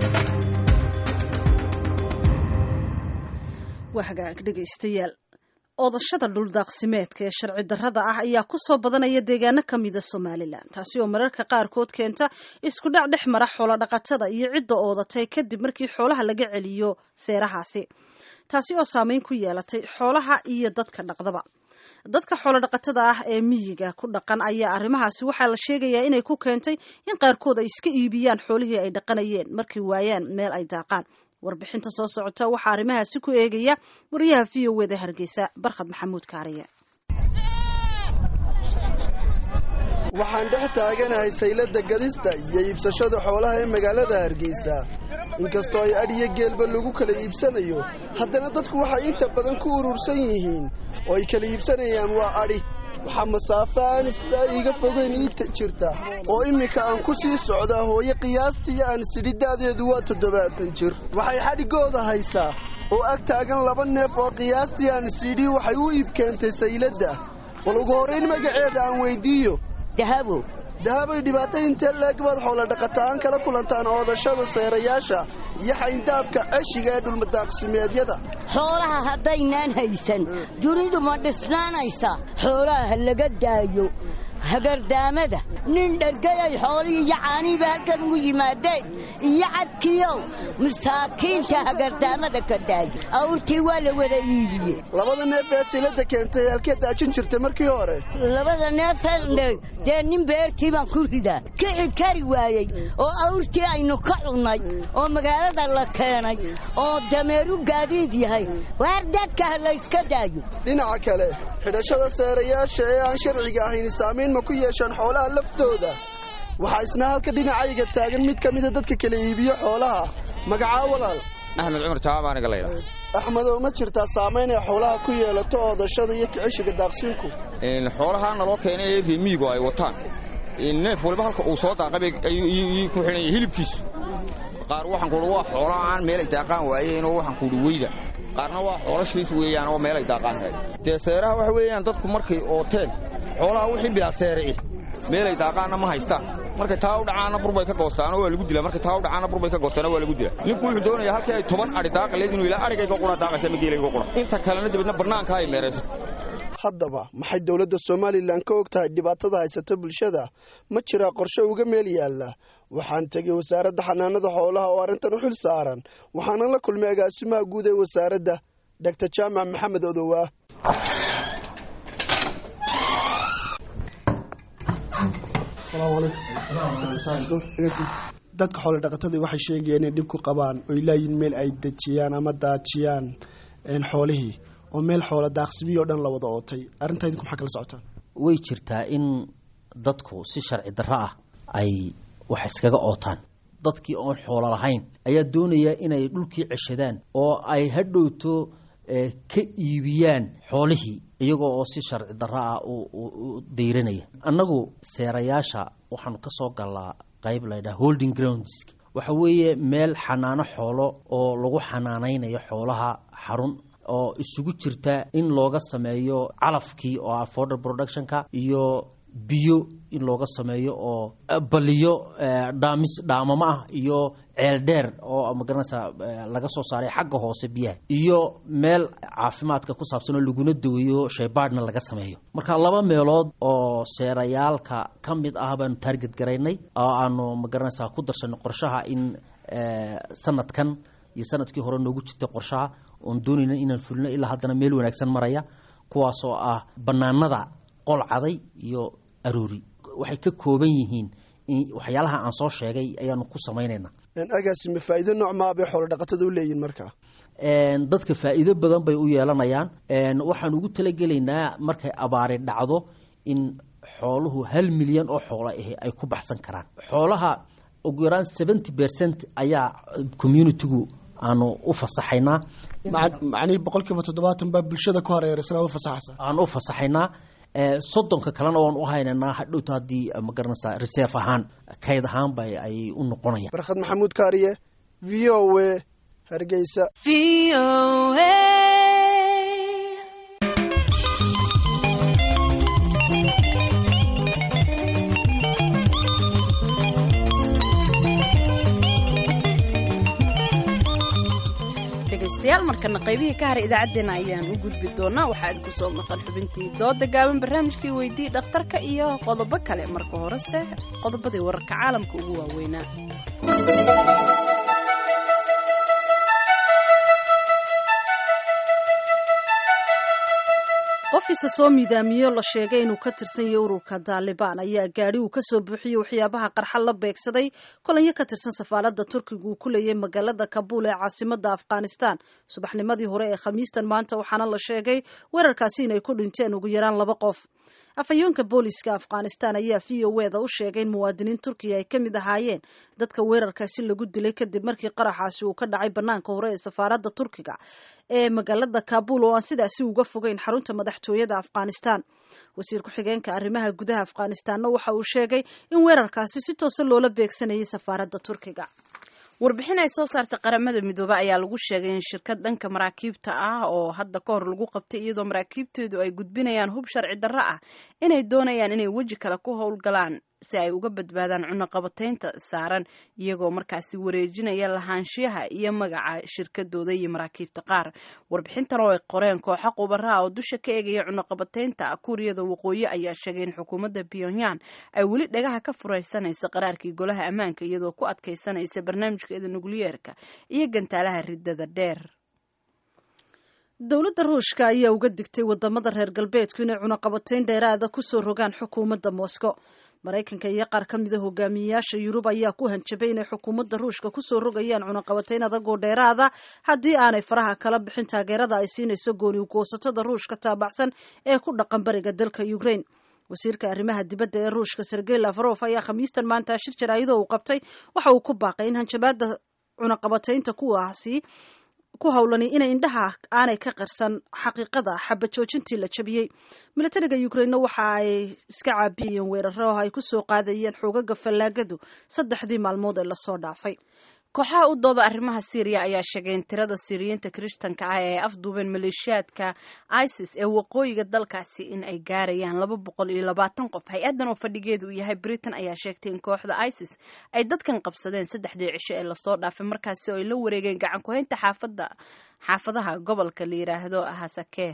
waa hagaag dhegaystayaal oodashada dhuldaaqsimeedka ee sharci darrada ah ayaa ku soo badanaya deegaano ka mida somalilan taasi oo mararka qaarkood keenta isku dhac dhex mara xoolodhaqatada iyo cidda oodatay kadib markii xoolaha laga celiyo seerahaasi taasi oo saameyn ku yeelatay xoolaha iyo dadka dhaqdaba dadka xoolodhaqatada ah ee miyiga ku dhaqan ayaa arrimahaasi waxaa la sheegayaa inay ku keentay in qaarkood ay iska iibiyaan xoolihii ay dhaqanayeen markay waayaan meel ay daaqaan warbixinta soo socota waxaa arrimahaasi ku eegaya wariyaha v o wda hargeysa barkhad maxamuud kaariye waxaan dhex taaganahay saylada gadista iyo iibsashada xoolaha ee magaalada hargeysa inkastoo ay adhiyo geelba lagu kala iibsanayo haddana dadku waxay inta badan ku urursan yihiin oo ay kala iibsanayaan waa adhi waxaa masaafo aan sidaa iiga fogeyn ii jirta oo imminka aan ku sii socdaa hooye qiyaastii aan sidhidaadeedu waa toddobaatan jir waxay xadhigooda haysaa oo ag taagan laba neef oo qiyaastii aan sidhi waxay u iib keentay sayladda bal ugu horrayn magaceeda aan weyddiiyo dahabo dahabay dhibaato intee leeg baad xoolodhaqataan kala kulantaan oodashada seerayaasha iyo xayndaabka ceshiga ee dhulmadaaqsimeedyada xoolaha haddaynaan haysan dunidu ma dhisnaanaysa xoolaha ha laga daayo hagardaamada nin dhergayay xoolihii iyo caanihiiba halkan ugu yimaadeen iyo cadkiyow masaakiinta hagardaamada ka daaya awrtii waa la wada iibiye labada neef ee silada keentay halkee daajin jirtay markii hore labada neefee dee nin beertii baan ku ridaa kici kari waayey oo awrtii aynu ka cunnay oo magaalada la keenay oo dameeru gaadiid yahay waar dadka ha layska daayo dhinaca kale xidhashada seerayaasha ee aan sharciga ahayn saamayn ma ku yeeshaan xoolaha laftooda waxaa isna halka dhinacayga taagan mid ka mida dadka kala iibiyo xoolaha magacaa walaal axmed cumar jawaab aniga layidha axmedow ma jirtaa saamayn ay xoolaha ku yeelato oodashada iyo kiceshiga daaqsiinku xoolahaa naloo keenay ee reemiyigu ay wataan neef waliba halka uu soo daaqabay ayuu ku xidhan yahay hilibkiisu qaar waxaan kuuhi waa xoolo aan meelay daaqaan waayeen oo waxaan kuuhi weyda qaarna waa xoolo shiis weeyaan oo meelay daaqaan tahay dee seeraha waxa weeyaan dadku markay ooteen xoolaha wixii bilaa seerici meelay daaqaanna ma haystaan markay taa u dhacaanna burbay ka goostaanoo waa lagu dilaa markay taa u dhacaanna burbay ka goostaanoo waa lagu dilaa ninku wuxuu doonayaa halkii ay toban adhi daaqa leed inuu ilaa adhigayga qura daaqaysa ma geelayga qura inta kalena dibadna bannaanka ay meerayso haddaba maxay dowladda somalilan ka og tahay dhibaatada haysata bulshada ma jiraa qorshe uga meel yaalla waxaan tegey wasaaradda xanaanada xoolaha oo arrintan u xil saaran waxaanan la kulmay agaasimaha guud ee wasaaradda dogtor jaamac maxamed odowaa dadka xoolodhaqatadii waxay sheegayeen inay dhib ku qabaan oy laayiin meel ay dejiyaan ama daajiyaan xoolihii oo meel xoola daaqsimiyo o dhan la wada ootay arrintaa idinku maxaa kala socotaan way jirtaa in dadku si sharci darro ah ay wax iskaga ootaan dadkii oon xoolo lahayn ayaa doonaya inay dhulkii ceshadaan oo ay hadhowto ka iibiyaan xoolihii iyagoo oo si sharci darro ah u dayranaya annagu seerayaasha waxaanu ka soo galnaa qayb laydhaha holding grounds waxa weeye meel xanaano xoolo oo lagu xanaanaynayo xoolaha xarun oo isugu jirta in looga sameeyo calafkii oo ah forder productionka iyo biyo in looga sameeyo oo baliyo dhaamis dhaamamo ah iyo ceel dheer oo magaranaysa laga soo saaray xagga hoose biyaha iyo meel caafimaadka ku saabsan oo laguna daweeyo shaybaadhna laga sameeyo marka laba meelood oo seerayaalka ka mid ah baanu taarget garaynay oo aanu magaranaysa ku darsanay qorshaha in sanadkan iyo sanadkii hore noogu jirtay qorshaha oon doonayna inaan fulino ilaa haddana meel wanaagsan maraya kuwaasoo ah bannaanada qol caday iyo aroori waxay ka kooban yihiin waxyaalaha aan soo sheegay ayaanu ku samaynaynaa agaasime faa'iido nooc maa bay xoolodhaqatada u leeyihin markaa dadka faa'iido badan bay u yeelanayaan waxaan ugu talagelaynaa markay abaari dhacdo in xooluhu hal milyan oo xoolo ahi ay ku baxsan karaan xoolaha ugu yaraan seventy percent ayaa communitigu aanu u fasaxaynaa macnihii boqolkiiba toddobaatan baa bulshada ku hareeraysan aad u fasaxaysa aan u fasaxaynaa soddonka kalena waan u haynaynaa hadhowta haddii magaranaysa reserve ahaan kayd ahaanba ay u noqonayaan barkhad maxamuud kaariye v o a hargeysa v o a dhegaystayaal markana qaybihii ka haray idaacaddeenna ayaan u gudbi doonaa waxaa idinku soo maqan xubintii dooda gaaban barnaamijkii weydii dhakhtarka iyo qodobo kale marka horese qodobadii wararka caalamka ugu waaweynaa qof isa soo miidaamiyo la sheegay inuu ka tirsan yahay ururka daalibaan ayaa gaadhi uu kasoo buuxiyey waxyaabaha qarxa la beegsaday kolanyo ka tirsan safaaradda turkiga uu ku leeyay magaalada kabuul ee caasimada afghanistan subaxnimadii hore ee khamiistan maanta waxaana la sheegay weerarkaasi inay ku dhinteen ugu yaraan laba qof afhayeenka booliska afghanistan ayaa v o eda u sheegay in muwaadiniin turkiya ay ka mid ahaayeen dadka weerarkaasi lagu dilay kadib markii qaraxaasi uu ka dhacay banaanka hore ee safaaradda turkiga ee magaalada kabuul oo aan sidaasi uga fogeyn xarunta madaxtooyada afghanistan wasiir ku-xigeenka arrimaha gudaha afghanistanna waxa uu sheegay in weerarkaasi si toose loola beegsanayay safaaradda turkiga warbixin ay soo saartay qaramada midoobe ayaa lagu sheegay in shirkad dhanka maraakiibta ah oo hadda ka hor lagu qabtay iyadoo maraakiibteedu ay gudbinayaan hub sharci darro ah inay doonayaan inay weji kale ku howlgalaan si ay uga badbaadaan cunaqabataynta saaran iyagoo markaasi wareejinaya lahaanshiyaha iyo magaca shirkadooda iyo maraakiibta qaar warbixintan oo ay qoreen kooxa qubaraha oo dusha ka eegaya cunaqabataynta kuuriyada waqooyi ayaa sheegay in xukuumadda pyongyang ay weli dhagaha ka furaysanayso qaraarkii golaha ammaanka iyadoo ku adkaysanaysa barnaamijkeeda nukliyeerka iyo gantaalaha ridada dheer dowladda ruushka ayaa uga digtay wadamada reer galbeedku inay cunaqabatayn dheeraada kusoo rogaan xukuumadda moscow maraykanka iyo qaar ka mida hogaamiyeyaasha yurub ayaa ku hanjabay inay xukuumadda ruushka kusoo rogayaan cunaqabatayn adagoo dheeraada haddii aanay faraha kala bixin taageerada ay siinayso gooni ugoosatada ruushka taabacsan ee ku dhaqan bariga dalka ukraine wasiirka arrimaha dibadda ee ruushka sergey lafarof ayaa khamiistan maanta shir jaraa'idoo uu qabtay waxa uu ku baaqay in hanjabaada cunaqabataynta kuwaasi ku howlani inay indhaha aanay ka qarsan xaqiiqada xaba joojintii la jabiyey milatariga ukrainena waxa ay iska caabiyayeen weeraro oo ay ku soo qaadayeen xoogaga fallaagadu saddexdii maalmood ee lasoo dhaafay kooxaha u dooda arrimaha syriya ayaa sheegay in tirada siriyiinta kirishtanka ah ee afduubeen maleeshiyaadka isis ee waqooyiga dalkaasi in ay gaarayaan laba boqol iyo labaatan qof hay-addan oo fadhigeedu uu yahay britain ayaa sheegtay in kooxda isis ay dadkan qabsadeen saddexdii cisho ee lasoo dhaafay markaasi oo ay la wareegeen gacan ku-haynta xaafada xaafadaha gobolka la yidhaahdo hasake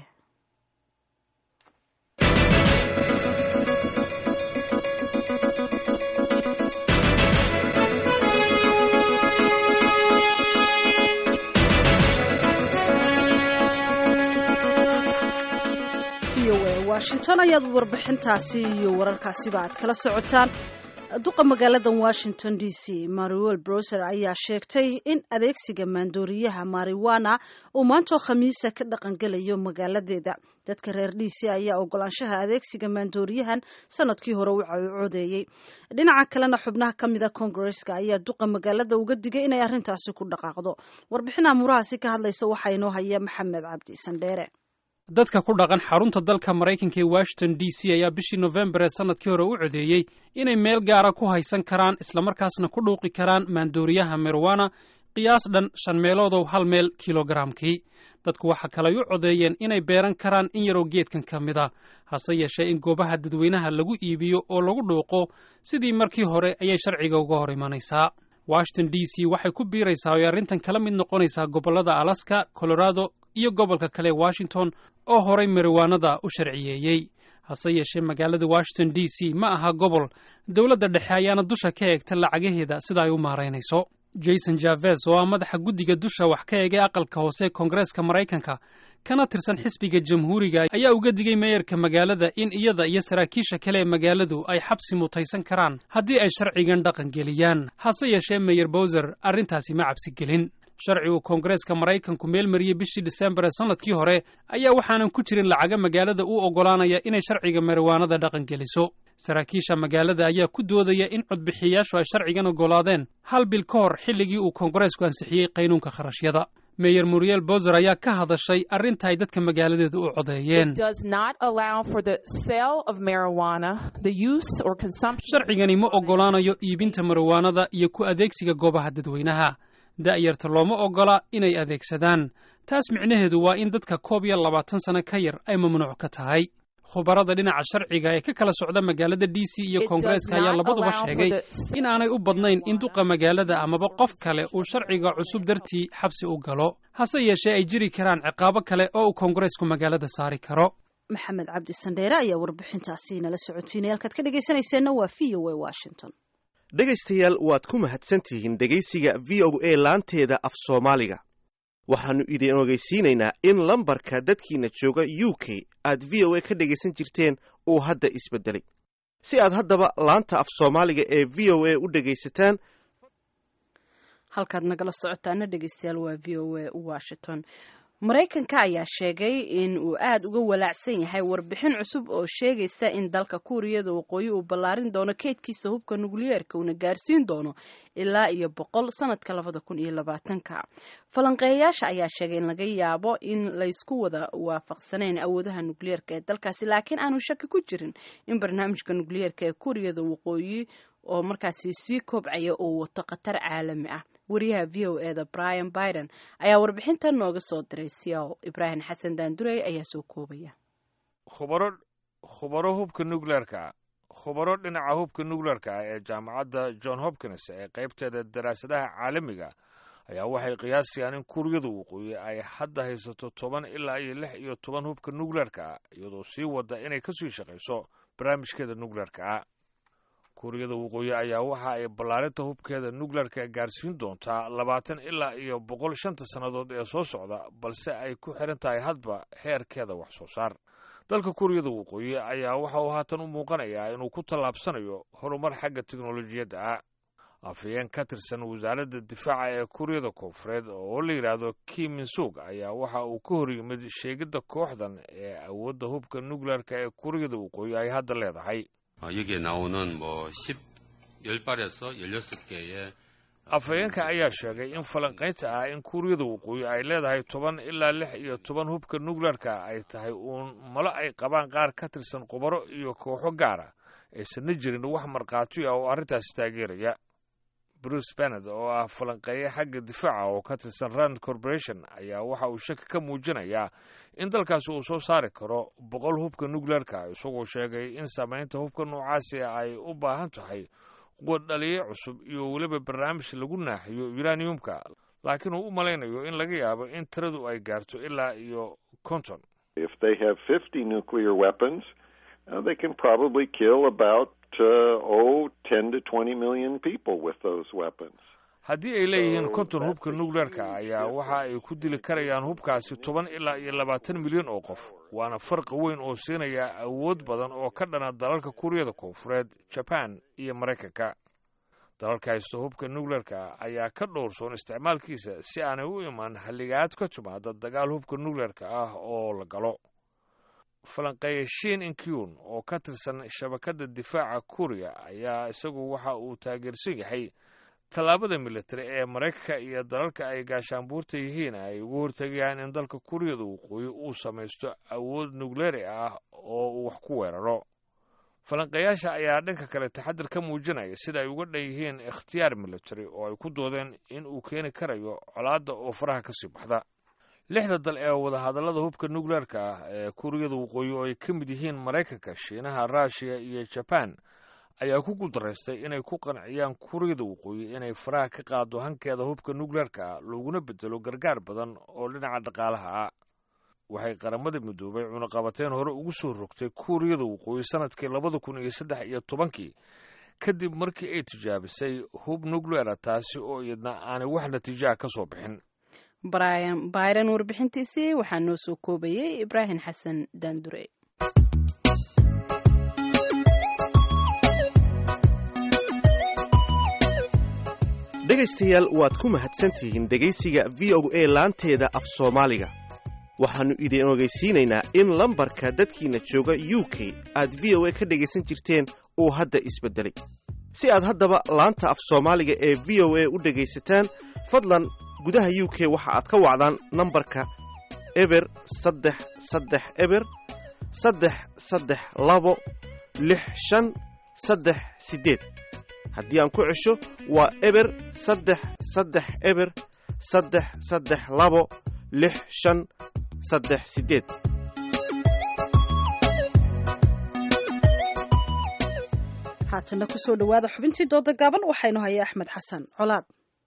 washington ayaad warbixintaasi iyo wararkaasiba aad kala socotaan duqa magaaladan washington d c mariwel broser ayaa sheegtay in adeegsiga maandooriyaha mariwana uu maantoo khamiisa ka dhaqangelayo magaaladeeda dadka reer d c ayaa ogolaanshaha adeegsiga maandooriyahan sanadkii hore u codeeyey dhinaca kalena xubnaha ka mida kongareska ayaa duqa magaalada uga digay inay arrintaasi ku dhaqaaqdo warbixin amuurahaasi ka hadlaysa waxaa inoo haya maxamed cabdi sandheere dadka ku dhaqan xarunta dalka maraykanka ee washington d c ayaa bishii nofembar ee sannadkii hore u codeeyey inay meel gaara ku haysan karaan islamarkaasna ku dhuuqi karaan maandooriyaha merwana qiyaas dhan shan meeloodow hal meel kilogaraamkii dadku waxa kaley u codeeyeen inay beeran karaan in yaroo geedkan ka mid a hase yeeshee in goobaha dadweynaha lagu iibiyo oo lagu dhuuqo sidii markii hore ayay sharciga uga hor imanaysaa washington d c waxay ku biiraysaa oy arrintan kala mid noqonaysaa gobollada alaska colorado iyo gobolka kale washington oo horay mariwaanada u sharciyeeyey hase yeeshee magaalada washington d c ma aha gobol dowladda dhexe ayaana dusha ka eegta lacagaheeda sida ay u maaraynayso jason javes oo ah madaxa guddiga dusha wax ka eegay aqalka hoose koongareeska maraykanka kana tirsan xisbiga jamhuuriga ayaa uga digay meeyarka magaalada in iyada iyo saraakiisha kale ee magaaladu ay xabsi mutaysan karaan haddii ay sharcigan dhaqan geliyaan hase yeeshee meyer bowser arrintaasi ma cabsi gelin sharci uu koongareeska maraykanku meel mariyey bishii disembar ee sannadkii hore ayaa waxaanan ku jirin lacaga magaalada u oggolaanaya inay sharciga mariwaanada dhaqan geliso saraakiisha magaalada ayaa ku doodaya in codbixiyayaashu ay sharcigan oggolaadeen hal bil ka hor xilligii uu koongareesku ansixiyey qaynuunka kharashyada meyer muriel bozer ayaa ka hadashay arrinta ay dadka magaaladeedu u codeeyeen sharcigani ma oggolaanayo iibinta mariwaanada iyo ku adeegsiga goobaha dadweynaha da'yarta looma oggola inay adeegsadaan taas micnaheedu waa in dadka koob iyo labaatan sano ka yar ay mamnuuc ka tahay khubarada dhinaca sharciga ee ka kala socda magaalada d c iyo koongareeska ayaa labaduba sheegay in aanay u badnayn in duqa magaalada amaba qof kale uu sharciga cusub dartii xabsi u galo hase yeeshee ay jiri karaan ciqaabo kale oo uu koongareesku magaalada saari karo maxamed cabdi sandheere ayaa warbixintaasi nala socotiinay halkaad ka dhegaysanayseena waa v o a washington dhegaystayaal waad ku mahadsantihiin dhegaysiga v o a laanteeda af soomaaliga waxaannu idin ogeysiinaynaa in lambarka dadkiina jooga u k aad v o a ka dhegaysan jirteen uu hadda isbeddelay si aad haddaba laanta af soomaaliga ee v o a u dhegaysataan halkaad nagala socotaana dhegeystayaal waa v o a washington maraykanka ayaa sheegay in uu aada uga walaacsan yahay warbixin cusub oo sheegaysa in dalka kuuriyada waqooyi uu ballaarin doono keydkiisa hubka nukliyeerka uuna gaarsiin doono ilaa iyo boqol sanadka labada kun iyo labaatanka falanqeeyayaasha ayaa sheegay in laga yaabo in laysku wada waafaqsanayn awoodaha nukliyeerka ee dalkaasi laakiin aanu shaki ku jirin in barnaamijka nukliyeerka ee kuuriyada waqooyi oo markaasi sii kobcaya oo wato khatar caalami ah wariyaha v o e da brian biden ayaa warbixintan nooga soo diray siyaw ibraahim xasan daandurey ayaa soo koobaya khubaro khubaro hubka nukleerka khubaro dhinaca hubka nukleerka ah ee jaamacadda john hopkins ee qaybteeda daraasadaha caalamiga ayaa waxay qiyaasayaan in kuuriyada waqooyi ay hadda haysato toban ilaa iyo lix iyo toban hubka nukleerka ah iyadoo sii wada inay kasii shaqayso barnaamijkeeda nukleerka ah kuuriyada waqooyi ayaa waxa ay ballaarinta hubkeeda nukleerka gaarsiin doontaa labaatan ilaa iyo boqol shanta sannadood ee soo socda balse ay ku xiran tahay hadba heerkeeda wax soo saar dalka kuuriyada waqooyi ayaa waxa uu haatan u muuqanayaa inuu ku tallaabsanayo horumar xagga teknolojiyadda ah afhayeen ka tirsan wasaaradda difaaca ee kuuriyada koonfureed oo la yidhaahdo kiminsuug ayaa waxa uu ka hor yimid sheegidda kooxdan ee awoodda hubka nukleerka ee kuuriyada waqooyi ay hadda leedahay 여기에 나오는 뭐 10, 10발에서 16개의 afhayeenka ayaa sheegay in falanqaynta ah in kuuriyada waqooyi ay leedahay toban ilaa lix iyo toban hubka nukleerka ay tahay uun malo ay qabaan qaar ka tirsan khubaro iyo kooxo gaara aysanna jirin wax markhaati ah oo arrintaasi taageeraya bruce bennet oo ah falanqeeye xagga difaaca oo ka tirsan rand corporation ayaa waxa uu shaki ka muujinayaa in dalkaasi uu soo saari karo boqol hubka nukleerka isagoo sheegay in saamaynta hubka noocaasi ay u baahan tahay quwad dhaliye cusub iyo weliba barnaamij lagu naaxiyo uraniumka laakiin uu u malaynayo in laga yaabo in tiradu ay gaarto ilaa iyo konton If they have 50 nuclear weapons, uh, they can probably kill about uh, oh, 10 to 20 million people with those weapons. haddii ay leeyihiin konton hubka nukleerka ayaa waxa ay ku dili karayaan hubkaasi toban ilaa iyo labaatan milyan oo qof waana farqi weyn oo siinaya awood badan oo ka dhana dalalka kuuriyada koonfureed jaban iyo maraykanka dalalka haysta hubka nukleerka ayaa ka dhowrsoon isticmaalkiisa si aanay u imaan halligaad ka timaada dagaal hubka nukleerka ah oo la galo falanqeeye shin inkyun oo ka tirsan shabakadda difaaca kuuriya ayaa isagu waxa uu taageersan yahay tallaabada militari ee maraykanka iyo dalalka ay gaashaanbuurta yihiin ay ugu hortegayaan in dalka kuuriyada waqooyi uu samaysto awood nukleeri ah oo uu wax ku weeraro falanqeeyaasha ayaa dhanka kale taxadir ka muujinaya sida ay uga dhan yihiin ikhtiyaar militari oo ay ku doodeen in uu keeni karayo colaadda oo faraha ka sii baxda lixda dal ee wadahadallada hubka nukleerka ah ee kuuriyada waqooyi oo ay ka mid yihiin maraykanka shiinaha ruushiya iyo jaban ayaa ku guuldarraystay inay ku qanciyaan kuuriyada waqooyi inay faraha ka qaado hankeeda hubka nukleerka ah looguna bedelo gargaar badan oo dhinaca dhaqaalaha ah waxay qaramada midoobay cunaqabateen hore ugu soo rogtay kuuriyada waqooyi sanadkii labada kun iyo saddex iyo tobankii kadib markii ay tijaabisay hub nukleera taasi oo iyadna aanay wax natiijaha ka soo bixin brian byron warbixintiisii waxaa noo soo koobayay ibraahim xasan daandure dhegaystayaal waad ku mahadsantihiin dhegaysiga v o a laanteeda af soomaaliga waxaannu idin ogeysiinaynaa in lambarka dadkiina jooga u k aad v o a ka dhegaysan jirteen uu hadda isbeddelay si aad haddaba laanta af soomaaliga ee v o a u dhegaysataan fadlan gudaha u k waxa aad ka wacdaan nambarka eber saddex saddex eber saddex saddex labo lix shan saddex siddeed haddii aan ku cesho waa eber saddex saddex eber saddex saddex labo lix shan saddex siddeed haatana kusoo dhawaada xubintii dooda gaaban waxaynu haya axmed xasan colaad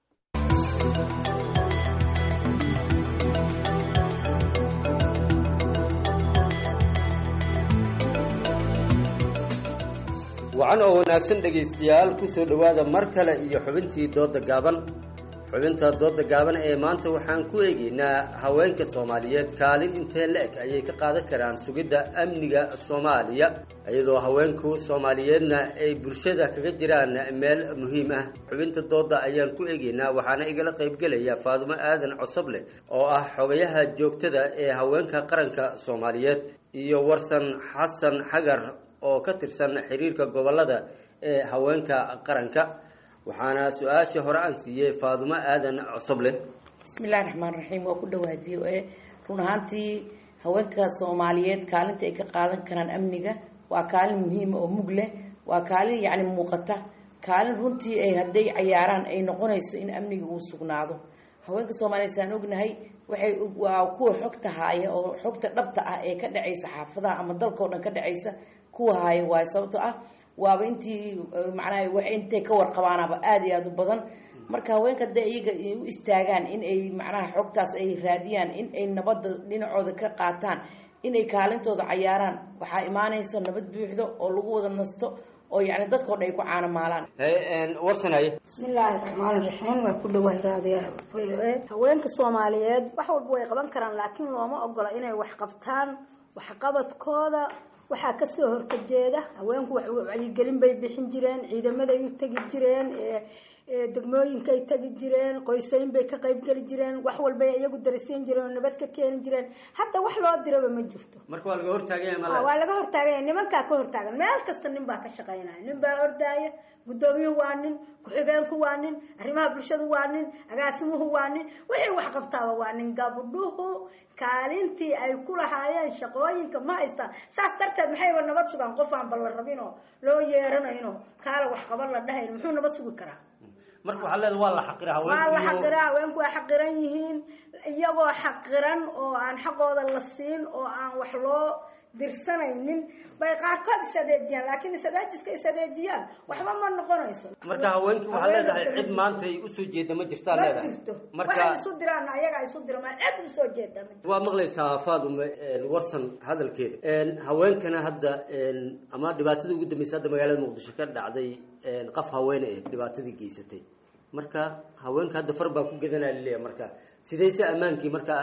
wacan oo wanaagsan dhegaystayaal ku soo dhowaada mar kale iyo xubintii dooda gaaban xubinta dooda gaaban ee maanta waxaan ku eegaynaa haweenka soomaaliyeed kaalin intee la-eg ayay ka qaadan karaan sugidda amniga soomaaliya iyadoo haweenku soomaaliyeedna ay bulshada kaga jiraan meel muhiim ah xubinta dooda ayaan ku eegaynaa waxaana igala qaybgelaya faadumo aadan cosoble oo ah xogayaha joogtada ee haweenka qaranka soomaaliyeed iyo warsan xasan xagar oo ka tirsan xiriirka gobolada ee haweenka qaranka waxaana su-aashii hore aan siiyey faadumo aadan cosoble bismillahi raxmaan raxiim waa ku dhawaad v o a run ahaantii haweenka soomaaliyeed kaalinta ay ka qaadan karaan amniga waa kaalin muhiima oo mug leh waa kaalin yacni muuqata kaalin runtii ay hadday cayaaraan ay noqonayso in amniga uu sugnaado haweenka soomaaliyeed saan ognahay waxay waa kuwa xogta haaya oo xogta dhabta ah ee ka dhacaysa xaafadaha ama dalkao dhan ka dhacaysa kuwa haaya waayo sababto ah waaba intii macnaha wax intay ka warqabaanaba aada iyo aada u badan marka haweenka hadday iyaga u istaagaan in ay macnaha xogtaas ay raadiyaan in ay nabadda dhinacooda ka qaataan inay kaalintooda cayaaraan waxaa imaanayso nabad buuxdo oo lagu wada nasto oo yacni dadkao dhan ay ku caanamaalaan warsanay bismillaahi raxmaan raxiim waa ku dhawahay raadiya haweenka soomaaliyeed wax walba way qaban karaan laakiin looma ogola inay wax qabtaan waxqabadkooda waxaa kasoo horkajeeda haweenku wacyigelin bay bixin jireen ciidamaday u tegi jireen degmooyinkay tegi jireen qoysayn bay ka qaybgeli jireen wax walbay iyagu darasiin jireen oo nabad ka keeni jireen hadda wax loo diraba ma jirto marka waa laga hortaagaya waa laga hortaagaya nimankaa ka hortaagan meel kasta nin baa ka shaqaynaya nin baa ordaaya guddoomiyuhu waa nin ku-xigeenku waa nin arrimaha bulshadu waa nin agaasimuhu waa nin wixii wax qabtaaba waa nin gabdhuhu kaalintii ay ku lahaayeen shaqooyinka ma haystaan saas darteed maxayba nabad sugaan qof aan balla rabinoo loo yeeranayno kaala wax qaban la dhahayn muxuu nabad sugi karaa marka waxaa leeda waa la xaqira waa la xaqiraa haweenku waa xaqiran yihiin iyagoo xaqiran oo aan xaqooda la siin oo aan wax loo dirsanaynin bay qaarkood isadeejiyaan laakiin isadeejiska isadeejiyaan waxba ma noqonayso marka haweenkii waxaa leedahay cid maanta ay usoo jeeda ma jirtaa ma leedahay jirto marka waxay isu diraan ayaga isu dirmaan cid usoo jeeda ma jirto waa maqlaysaa faadume warsan hadalkeeda haweenkana hadda ama dhibaatadii ugu dambeysay hadda magaalada muqdisho ka dhacday qaf haweene eh dhibaatadii geysatay marka haweenka hadda far baa ku gedanaa laleeyahay marka sidayse ammaankii marka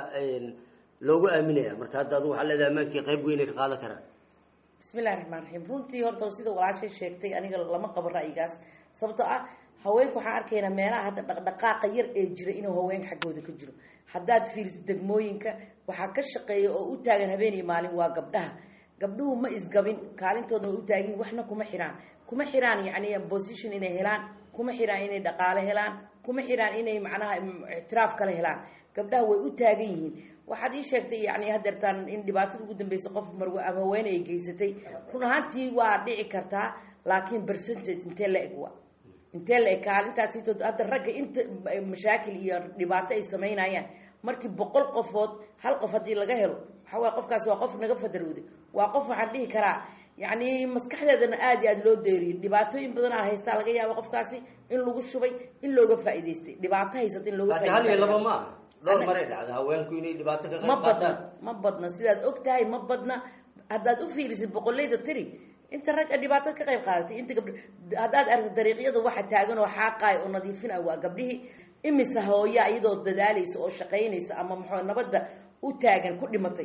loogu aaminaya marka hadda adu waxaa leedahay ammaankii qayb weynay ka qaadan karaan bismillahi raxmaan raxiim runtii horta sida walaashay sheegtay aniga lama qabo ra'yigaas sababtoo ah haweenka waxaan arkaynaa meelaha hadda dhaqdhaqaaqa yar ee jira inuu haweenka xaggooda ka jiro haddaad fiiriso degmooyinka waxaa ka shaqeeya oo u taagan habeen iyo maalin waa gabdhaha gabdhuhu ma isgabin kaalintooda way u taagiin waxna kuma xiraan kuma xiraan yacni position inay helaan kuma xiraan inay dhaqaale helaan kuma xiraan inay macnaha ictiraaf kale helaan gabdhaha way u taagan yihiin waxaad ii sheegtay yani hadeertaan in dhibaatada ugu dambeysay qof marwe ama haweene ay geysatay run ahaantii waa dhici kartaa laakiin percentage intee la eg waa intee la eg kaalintaas hadda ragga inta mashaakil iyo dhibaato ay samaynayaan markii boqol qofood hal qof haddii laga helo waxaa waye qofkaasi waa qof naga fadarowday waa qof waxaan dhihi karaa yacni maskaxdeedana aada iyo aada loo deeriyay dhibaatooyin badan a haystaa laga yaaba qofkaasi in lagu shubay in looga faa'iidaystay dhibaato haysata in looga laakiin hal iyo laba ma aha dhowr maray dhacda haweenku inay dhibaato ka ma qayb badna qaataan ma badna sidaad og tahay ma badna haddaad u fiirisid boqolleyda tiri inta ragga dhibaatada ka qayb qaadatay inta gabdh haddaad aragto dariiqyada waxa taagan oo xaaqaay oo nadiifinay waa gabdhihii imise hooya iyadoo dadaalaysa oo shaqaynaysa ama muxuu nabadda u taagan ku dhimatay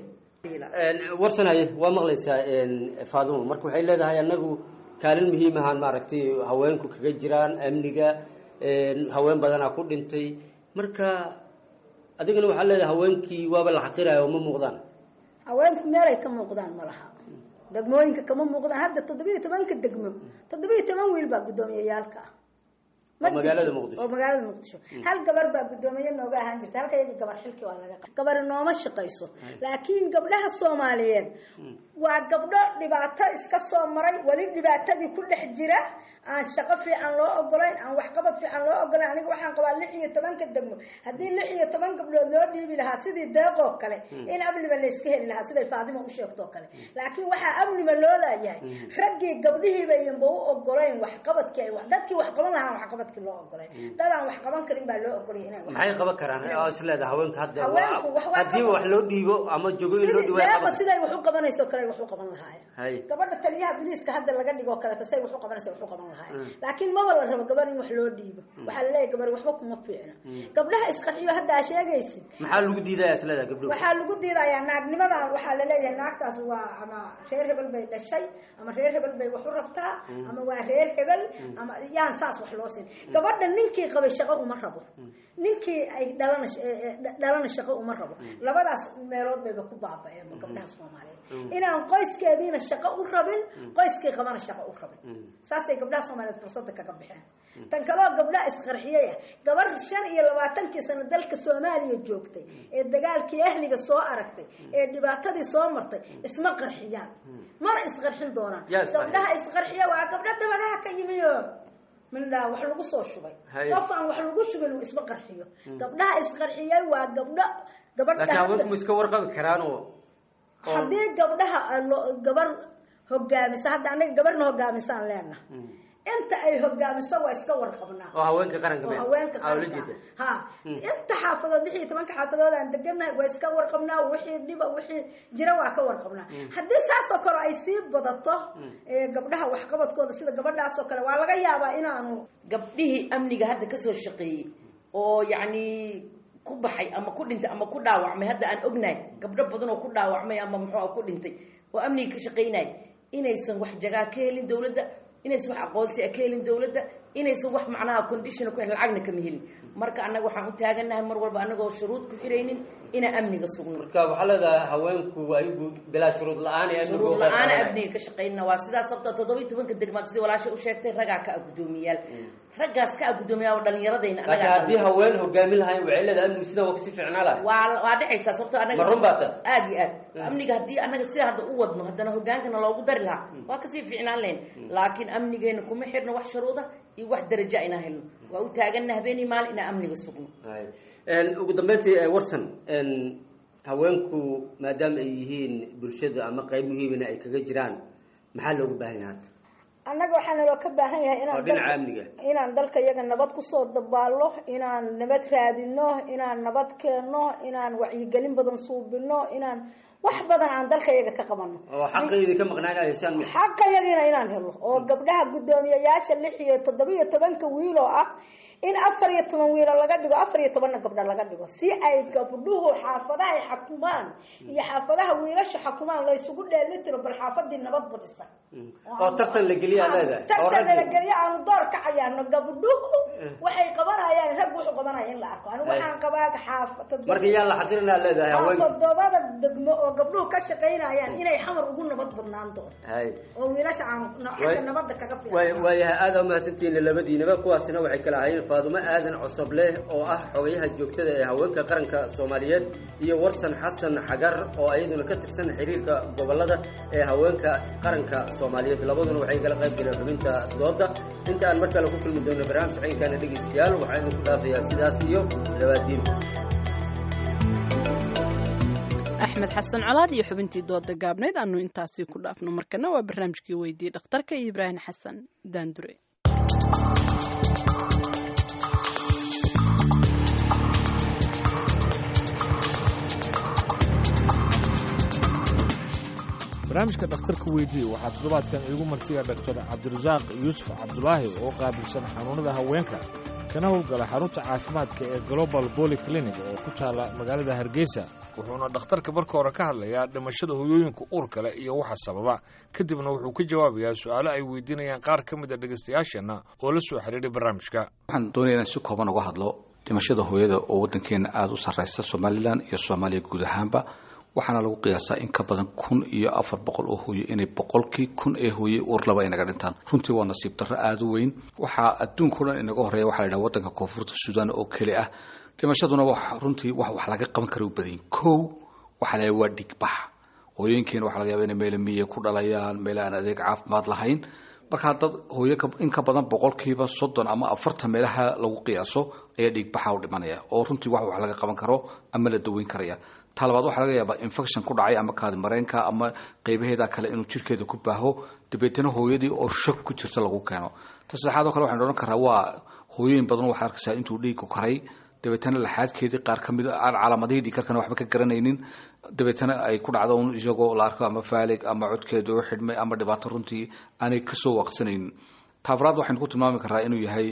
warsanaye waa maqlaysaa faadumo marka waxay leedahay anagu kaalin muhiim ahaan maaragtay haweenku kaga jiraan amniga haween badanaa ku dhintay marka adigana waxaa leedahay haweenkii waaba la xaqiraya oo ma muuqdaan haweenku meelay ka muuqdaan ma laha degmooyinka kama muuqdaan hadda toddobiyo tobanka degmo toddobiyo toban wiil baa guddoomiyayaalka ah Ma oo magaalada jirto. muqdisho oo magaalada muqdisho hal gabar baa guddoomiye nooga ahaan jirta halka iyaga gabar xilki waa laga qa- gabari nooma shaqayso laakiin gabdhaha soomaaliyeed waa gabdho dhibaato iska soo maray weli dhibaatadii ku dhex jira aan shaqo fiican loo ogolayn aan waxqabad fiican loo ogolayn aniga waxaan qabaa lix iyo tobanka degmo haddii lix iyo toban gabdhood loo dhiibi lahaa sidii deeqoo kale in amniba layska heli lahaa siday faadima u sheegtoo kale laakiin waxaa amniba loo laayahay raggii gabdhihiiba iyanba u ogolayn waxqabadkii ay wax- dadkii wax qaban lahaa waxqabadkii loo ogolayn dad aan wax qaban karin baa loo ogolay inay wax maxay qaban karaan oo isleedahay haweenka hadda Haweenku wax waa haddii wax loo dhiibo ama jogooyin loo dhiibo ay deeqa qaban siday wax u qabanayso kale ay wax u qaban lahaayeen hay gabadha taliyaha biliiska hadda laga dhigoo kaleeto say wax u qabanaysa wax u qaban lahaayeen laakiin maba la rabo gabar in wax loo dhiibo waxaa la leeyahay gabar waxba kuma fiicna gabdhaha isqarxiyo hadda aa sheegaysid maxaa lagu diidaya isleedahay gabdho waxaa lagu diidayaa naagnimadan waxaa la leeyahay naagtaas waa ama reer hebel bay dhashay ama reer hebel bay wax u rabtaa ama waa reer hebel ama yaan saas wax loo siin gabadha ninkii qabay shaqo uma rabo ninkii ay dhalana eh, eh, dhalana shaqo uma rabo labadaas meelood bayba ku baaba'een gabdhaha soomaaliyeed inaan qoyskeediina shaqo u rabin qoyskii qabana shaqo u rabin saasay gabdhaha soomaaliyeed fursada kaga baxeen tan kaloo gabdhaha isqarxiyey ah gabar shan iyo labaatankii sano dalka soomaaliya joogtay ee dagaalkii ahliga soo aragtay ee dhibaatadii soo martay isma qarxiyaan mana isqarxin doonaan Yaa isqarxiya. gabdhaha isqarxiya waa gabdho dabadaha ka yimiyo mindhaa wax lagu soo shubay Haye. qof aan wax lagu shubin uu isma qarxiyo gabdhaha isqarxiyay waa gabdho gabadha laakiin hadda- haweenku ma iska warqabi karaan oo oo- haddii gabdhaha lo- gabar hogaamisa hadda anaga gabarna hogaamisaan leenaha inta ay hogaamiso waa iska warqabnaa oo haweenka qaranka oo meel haweenka aa ula qaranka jeeda ha inta xaafadood lix iyo tobanka xaafadood aan degannahay waa iska warqabnaa wixii dhiba wixii jira waa ka warqabnaa haddii saasoo kale ay sii badato ee, gabdhaha waxqabadkooda sida gabadhaasoo kale waa laga yaabaa inaanu gabdhihii amniga hadda kasoo shaqeeyey oo yacni ku baxay ama ku dhintay ama ku dhaawacmay hadda aan ognahay gabdho badan oo ku dhaawacmay ama muxuu ku dhintay oo amniga ka shaqaynay inaysan wax jagaa ka helin dowladda inaysan wax aqoonsi ah ka helin dowladda inaysan wax macnaha condition ku helin lacagna kama helin marka annaga waxaan u taaganahay mar walba annagoo shuruud ku xiraynin inaan amniga sugno marka waxaa leedahay haweenku ayagu bilaa shuruud la-aan ee amnigu shuruud u la-aan qayb amniga ka shaqaynana waa sidaas sababta toddoba iyo tobanka degmaad sidii walaashay u sheegtay raggaa ka ah guddoomiyaal raggaas ka ah guddoomiyaal oo dhallinyaradayna laakiin haddii haween hogaamin lahayn waxay leedahay amnigu sidan waa kasii fiicnaa lahay waa waa dhacaysaa sababtoo anaga Ma run baa taas? aad iyo aad amniga haddii anaga sida hadda u wadno haddana hogaankana loogu dari lahaa waa kasii fiicnaan lahayn laakiin amnigeena kuma xirno wax shuruuda iyo wax daraja inaan helno waa u taagana habeenii maalin inaan amniga sugno Hay. Een, ugu dambeyntii eh, warsan een, haweenku maadaama ay yihiin bulshada ama qayb muhiimina ay kaga jiraan maxaa loogu baahan yahay hadda annaga waxaa naloo ka baahan yahay oo inaan dhinaca dalka- amniga inaan dalka iyaga nabad kusoo dabaallo inaan nabad raadino inaan nabad keenno inaan wacyigelin badan suubino inaan wax badan aan dalka iyaga ka qabano oo xaqaydi ka maqnaanaya shan xaqa yagiina inaan helo oo gabdhaha guddoomiyayaasha lix iyo toddoba iyo tobanka wiil oo ah in afar iyo toban wiilo laga dhigo afar iyo tobanna gabdho laga dhigo si ay gabdhuhu xaafadaha ay xakumaan iyo xaafadaha wiilasha xakumaan laysugu dheelitiro bal xaafadii nabad badisa oo tartan la geliyaa leedahay oo tartan raggi nalagelyo aanu door ka cayaarno gabdhuhu waxay qabanayaan rag wuxuu qabanaya in la arko anigu Hay. waxaan qabaa xaaf toddoba- marka yaa la xaqirinaa leedahay waa haweenka toddobada degmo oo gabdhuhu ka shaqaynayaan inay xamar ugu nabad badnaan doonto hay oo wiilasha aan Way- xagga nabadda kaga way fiican waayahay aada umahadsantihiin labadiinaba kuwaasina waxay kala ahaayeen faadumo aadan cosoble oo ah xogayaha joogtada ee haweenka qaranka soomaaliyeed iyo warsan xasan xagar oo iyaduna ka tirsan xiriirka gobolada ee haweenka qaranka soomaaliyeed labaduna waxay kala qayb galeen xubinta dooda inta aan mar kale ku kulmi doono barnaamij ciinkaana dhegeystayaal waxaa idinku dhaafayaa sidaas iyo labaadiin axmed xasan colaad iyo xubintii dooda gaabneyd aanu intaasi ku dhaafno markana waa barnaamijkii weydii dhakhtarka iyo ibraahim xasan daandure barnaamijka dhakhtarka weydii waxaa toddobaadkan iigu martiya dhaktar cabdirasaaq yuusuf cabdulaahi oo qaabilsan xanuunada haweenka kana howlgala xarunta caafimaadka ee global boly clinic oo ku taala magaalada hargeysa wuxuuna dhakhtarka marka hore ka hadlayaa dhimashada hoyooyinka uurka leh iyo waxa sababa kadibna wuxuu ka jawaabayaa su'aalo ay weydiinayaan qaar ka mid a dhegaystayaasheenna oo la soo xidhiidhay barnaamijka waxaan doonaya inaan si kooban uga hadlo dhimashada hooyada oo waddankeena aada u sarreysa somalilan iyo soomaaliya guud ahaanba waxaana lagu qiyaasaa in ka badan kun iyo afar boqol oo hooye inay boqolkii kun ee hooye uur laba inaga dhintaan runtii waa nasiib darro aada u weyn waxaa adduunka o dhan inaga horreeya waxaa la yidhaha waddanka koonfurta suudaan oo keli ah dhimashaduna wax runtii wax wax laga qaban kara u badanyin kow waxaa la waa dhigbax hooyooyinkeena waxaa laga yaaba inay meele miye ku dhalayaan meele aan adeeg caafimaad lahayn markaa dad hooyo in ka badan boqolkiiba soddon ama afartan meelaha lagu qiyaaso ayaa dhiigbaxa u dhimanaya oo runtii wax wax laga qaban karo ama la daweyn karaya taa labaad waxaa laga yaabaa infection ku dhacay ama kaadi mareenka ama qeybaheeda kale inuu jirkeeda ku baaho dabeetana hooyadii oo shog ku jirta lagu keeno ta saddexaad oo kale waxaan odhan karaa waa hooyooyin badan waxaa arkaysaa intuu dhiigku karay dabeetana laxaadkeedii qaar ka mid aan calaamadihii dhiikarkana waxba ka garanaynin dabeetana ay ku dhacdo un isagoo la arko ama faalig ama codkeeda oo xidhmay ama dhibaato runtii aanay kasoo waaqsanaynin taafraad waxaynu ku tilmaami karaa inuu yahay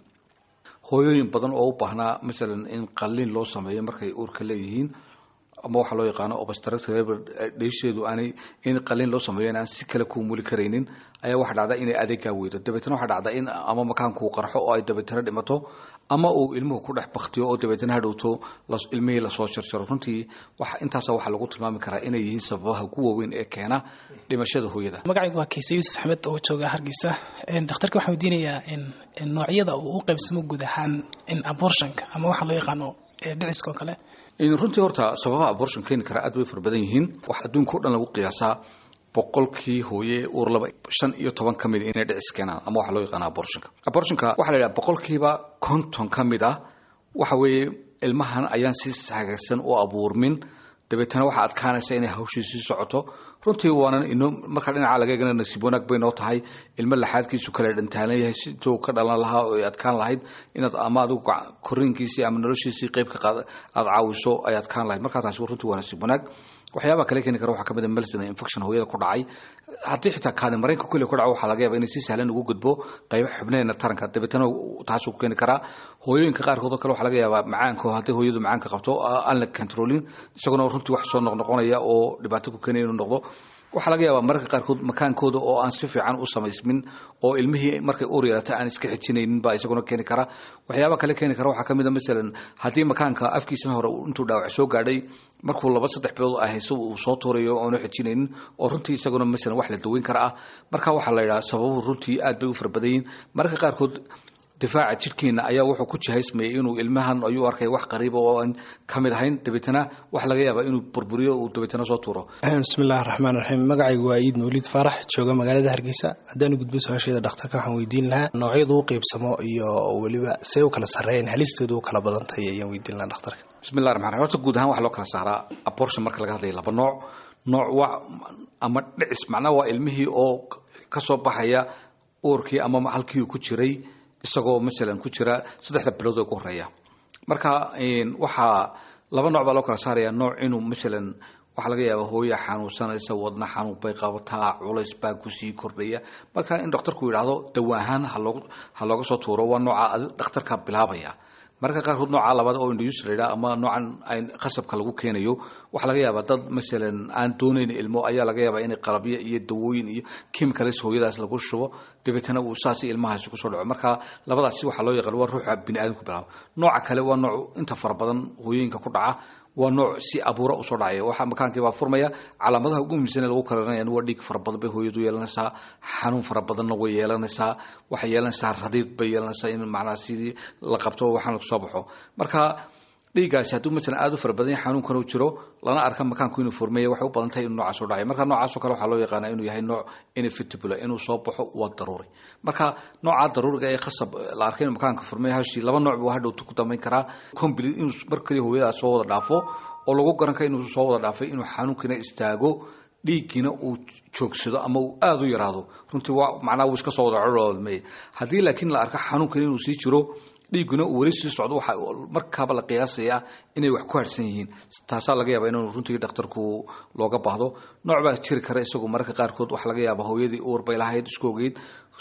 hooyooyin badan oo u baahnaa masalan in qalliin loo sameeyo markay uurka leeyihiin ama waxaa loo yaqaano obstructive dheesheedu aanay in qalliin loo sameeyo in aan si kale kuu muli karaynin ayaa waxaa dhacda inay adeegaa weydo dabeetana waxaa dhacda in ama makaankuu qarxo oo ay dabeetana dhimato ama uu ilmuhu ku dhex baktiyo oo dabeetana hadhowto ilmihii lasoo jarjaro runtii intaasa waxaa lagu tilmaami karaa inay yihiin sababaha ugu waaweyn ee keena dhimashada hooyada magacaygu waa kayse yuusuf axmed oo jooga hargeysa dhakhtarka waxaan weydiinayaa noocyada uu u qaybsamo guud ahaan abortionka ama waxaa loo yaqaano dhiciska oo kale runtii horta sababaha abortion keeni karaa aad bay fara badan yihiin wax adduunka o dhan lagu qiyaasaa boqolkii hooye uur laba shan iyo toban ka mid inay dhicis keenaan ama waxaa loo yaqaana abortionka abortionka waxaa la yidhaha boqolkiiba konton ka mid ah waxa weeye ilmahan ayaan si hagaagsan u abuurmin dabeetana waxaa adkaanaysa inay hawshii sii socoto runtii waanan ino markaa dhinaca laga eegana nasiib wanaag bay noo tahay ilmo laxaadkiisu kale dhantaalan yahay siduu ka dhalan lahaa oo ay adkaan lahayd inaad ama adigu koriinkiisii ama noloshiisii qeybka aada caawiso ay adkaan lahayd markaa taasi runtii waa nasiib wanaag waxyaabaha kale keeni kara waxaa ka mid a melson infection hooyada ku dhacay haddii xitaa kaadi mareenka kulli ku dhaco waxaa laga yaaba inay si sahlan ugu gudbo qaybo xubneena taranka dabeetana taasuu keeni karaa hooyooyinka qaarkood oo kale waxaa laga yaabaa macaanka haddii hooyadu macaanka qabto aan la controlin isaguna runtii wax soo noqnoqonaya oo dhibaato ku keenaya inuu noqdo waxaa laga yaabaa mararka qaarkood makaankooda oo aan si fiican u samaysmin oo ilmihii markay uur yeelata aan iska xijinaynin baa isaguna keeni kara waxyaaba kale keeni kara waxaa ka mid a masalan haddii makaanka afkiisana hore intuu dhaawac soo gaadhay markuu laba saddex bilood ah hayso uu soo tuurayo oonu xijinaynin oo runtii isaguna masalan wax la daweyn kara ah marka waxaa la yidhaha sababuhu runtii aad bay u fara badan yihin mararka qaarkood difaaca jidhkeena ayaa wuxuu ku jihaysmayay inuu ilmahan ayuu arkay wax qariiba oo aan ka mid ahayn dabeetana waxa laga yaabaa inuu burburiyo uu dabeetana soo tuuro bismillahi raxmaan raxiim magacaygu waa iid mawlid faarax jooga magaalada hargeysa haddaan gudbo su-aasheeda dhakhtarka waxaan weydiin lahaa noocyadu u qeybsamo iyo weliba see u kala sarreeyeen halistoodu u kala badantahay ayaan weydiin lahaa dhakhtarka bismillahi raxmaan raxiim horta guud ahaan waxaa loo kala saaraa abortion marka laga hadlayo laba nooc nooc waa ama dhicis macnaha waa ilmihii oo ka soo baxaya uurkii ama halkii uu ku jiray isagoo masalan ku jira saddexda bilood oo ugu horeeya marka waxaa laba nooc baa loo kala saaraya nooc inuu masalan waxaa laga yaaba hooya xanuunsanaysa wadna xanuun bay qabataa culays baa kusii kordhaya marka in dhakhtarku yidhaahdo dawa ahaan ha looga soo tuuro waa nooca dhakhtarka bilaabaya mararka qaarkood nooca labaad oo induus la yidhaha ama noocan qasabka lagu keenayo waxaa laga yaabaa dad masalan aan doonayn ilmo ayaa laga yaabaa inay qalabyo iyo dawooyin iyo chemicals hooyadaas lagu shubo dabeetana uu saas ilmahaasi kusoo dhaco marka labadaasi waxaa loo yaqaan waa ruuxa bini aadamku bilaabo nooca kale waa nooc inta fara badan hooyooyinka ku dhaca waa nooc si abuura usoo dhacaya waxaa makaankii baa furmaya calaamadaha ugu muhiimsan ee lagu karanaya waa dhiig fara badan bay hooyadu yeelanaysaa xanuun fara badanna way yeelanaysaa waxay yeelanaysaa radiid bay yeelanaysaa in macnaha sidii la qabto waxaan kusoo baxo marka dhiiggaasi hadduu masalan aada u fara badan yahay xanuunkan uu jiro lana arka makaanku inuu furmeeya waxay u badan tahay inuu noocaas soo dhacay marka noocaasoo kale waxaa loo yaqaana inuu yahay nooc inevitable inuu soo baxo waa daruuri marka nooca daruuriga ee khasab la arkay inuu makaanka furmeeya hashii laba nooc buu hadhowta ku dambayn karaa complete inuu mar kaliya hooyadaas soo wada dhaafo oo lagu garan kara inuu soo wada dhaafay inuu xanuunkina istaago dhiiggiina uu joogsado ama uu aada u yaraado runtii waa macnaha wuu iska soo wada codolmey haddii laakiin la arka xanuunkan inuu sii jiro dhiigguna uu weli sii socdo waxaa markaaba la qiyaasayaa inay wax ku harsan yihiin taasaa laga yaaba inuu runtii dhakhtarku looga baahdo nooc baa jiri kara isagu mararka qaarkood waxaa laga yaaba hooyadii uur bay lahayd isku ogeyd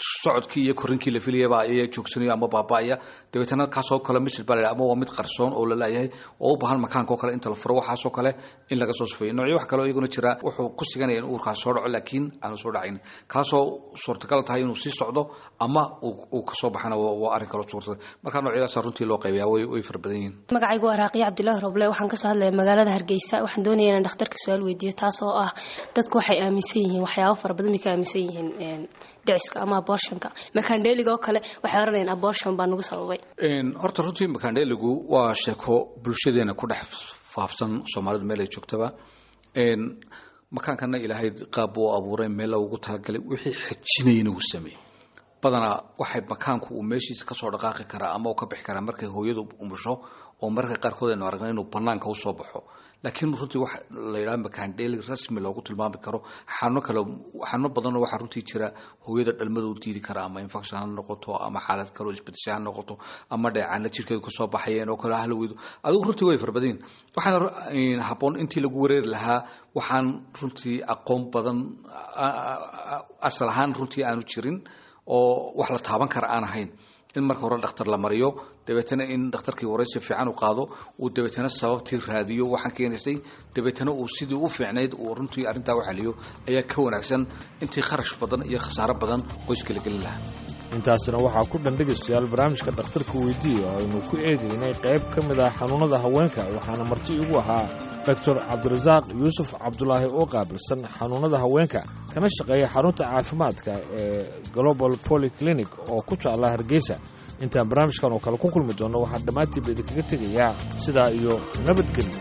socodkii iyo korinkii la filayaba ayaa joogsanayo ama baaba'aya dabeetana kaasoo kale misir baa la ama waa mid qarsoon oo la laayahay oo u baahan makaanka oo kale inta la furo waxaasoo kale in laga soo sufeeyo noocyo wax kale oo iyaguna jira wuxuu ku siganaya in uurkaas soo dhaco laakiin aanu soo dhacayn kaasoo suurtagal tahay inuu sii socdo ama uu kasoo baxana waa arrin kaloo suurtagal marka noocyadaasa runtii loo qaybayaa way way fara badan yihiin magacaygu waa raaqiya cabdilaahi roble waxaan kasoo hadlaya magaalada hargeysa waxaan doonaya inaan dhakhtarka su-aal weydiiyo taas oo ah dadku waxay aaminsan yihiin waxyaabo fara badan bay ka aaminsan yihiin dhiciska ama abortionka makandheeliga oo kale waxay oranayaan abortion baa nagu sababay horta runtii makandheeligu waa sheeko bulshadeena ku dhex faafsan soomaalidu meel ay joogtaba makaankana ilaahay qaab buu abuuray meel ugu talagalay wixii xejinayana uu sameeyey badanaa waxay makaanku uu meeshiisa kasoo dhaqaaqi karaa ama uu ka bixi karaa markay hooyadu umusho oo mararka qaarkood aynu aragna inuu banaanka usoo baxo laakiin runtii wax la yidhaha makaandheeli rasmi loogu tilmaami karo xanuuno kale xanuuno badanoo waxaa runtii jira hooyada dhalmada u diidi kara ama infection ha noqoto ama xaalad kaloo isbedesha ha noqoto ama dheecaana jirkeedu kasoo baxayeen oo kale hala weydo adigu runtii way fara badan waxaana habboon intii lagu wareeri lahaa waxaan runtii aqoon badan asal ahaan runtii aanu jirin oo wax la taaban kara aan ahayn in marka hore dhakhtar la mariyo dabeetana in dhakhtarkii waraysi fiican u qaado uu dabeetana sababtii raadiyo waxaan keenaysay dabeetana uu sidii u fiicnayd uu runtii arrintaa u xaliyo ayaa ka wanaagsan intii kharash badan iyo khasaaro badan qoyska la gelin lahaa intaasina waxaa ku dhan dhegaystayaal barnaamijka dhakhtarka weydiiya oo aynu ku eegaynay qayb ka mid ah xanuunnada haweenka waxaana marti igu ahaa doctor cabdirasaaq yuusuf cabdulaahi oo qaabilsan xanuunnada haweenka kana shaqeeya xarunta caafimaadka ee global polyclinic oo ku taalla hargeysa intaan barnaamijkan oo kale ku kulmi doonno waxaan dhammaantiiba idinkaga tegayaa sidaa iyo nabadgelyo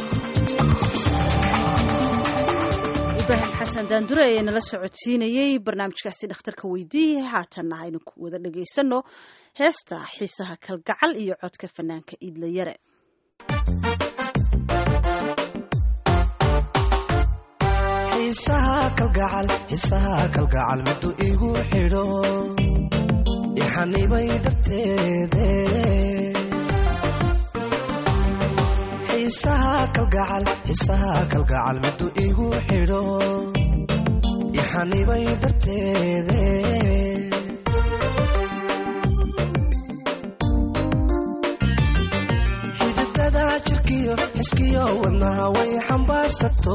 ibraahim xasan daandure ayaa nala socodsiinayey barnaamijkaasi dhakhtarka weydiiye haatanna aynu ku wada dhagaysano heesta xiisaha kalgacal iyo codka fanaanka iidla yare xiisaha kalgacal xiisaha kalgacal middu igu xidho ixanibay darteede xiisaha kalgacal xiisaha kalgacal middu igu xidho ixanibay darteede xididada jirkiyo xiskiyo wadnaha way xambaarsato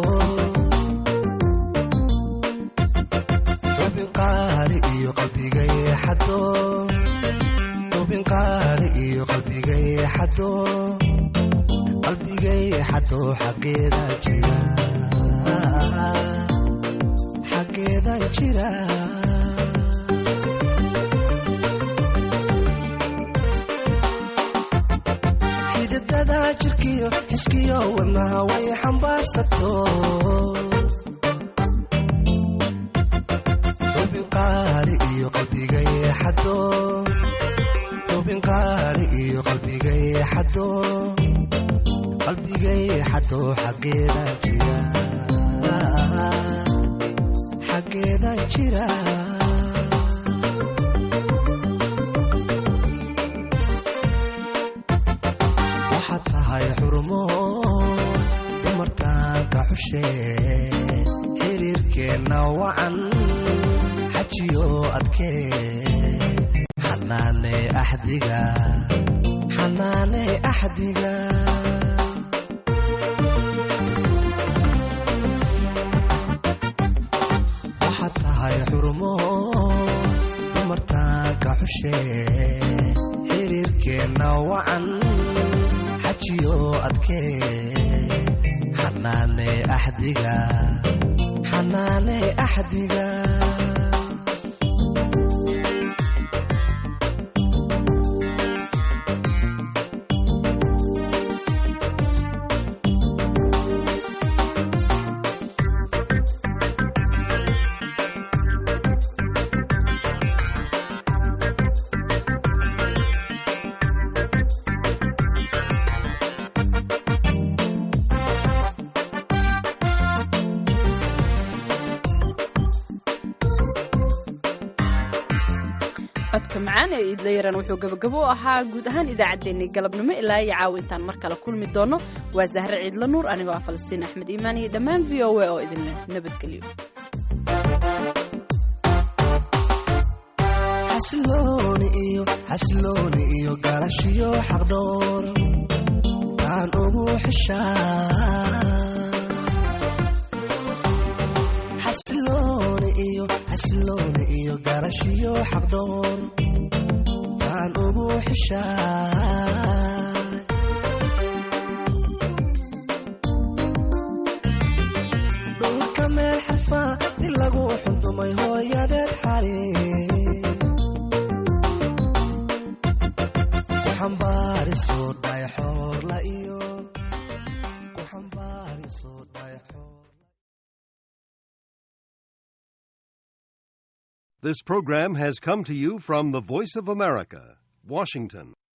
xubin qaali iyo qalbigay xado xubin qaali iyo qalbigay xado qalbigay xado xaggeeda jira xaggeedan jira xididada jirkiyo xiskiyo wadnaha way xambaarsato xubin qaali iyo qalbigay xado xubin qaali iyo qalbigay xado qalbigay xado xaggeedan jira xaggeedan jira waxaad tahay xurmo dumartaanka xushe xiriirkeenna wacan xajiyo adkee xanaane axdiga xanaane axdiga waxaad tahay xurmo dumartaanka xushe xiriirkeenna wacan xajiyo adkee xanaane axdiga xanaane axdiga codka macaan ee iidla yaran wuxuu gabagabo u ahaa guud ahaan idaacaddeenii galabnimo ilaa iyo caawintaan mar kale kulmi doono waa zahre ciidla nuur anigoo ah falastiin axmed iimaan iyo dhammaan v o a oo idinleh nabadgelyo xasilooni iyo xasilooni iyo galashiyo xaqdhoor aan ugu xishaa xasilooni iyo xasilooni iyo galashiyo xaqdhoor aan ugu xishaa dhulka meel xarfaa di lagu xundumay hooyadeed xali ku xambaariso dhayxoorla iyo ku xambaariso dhayxoor This program has come to you from the Voice of America, Washington.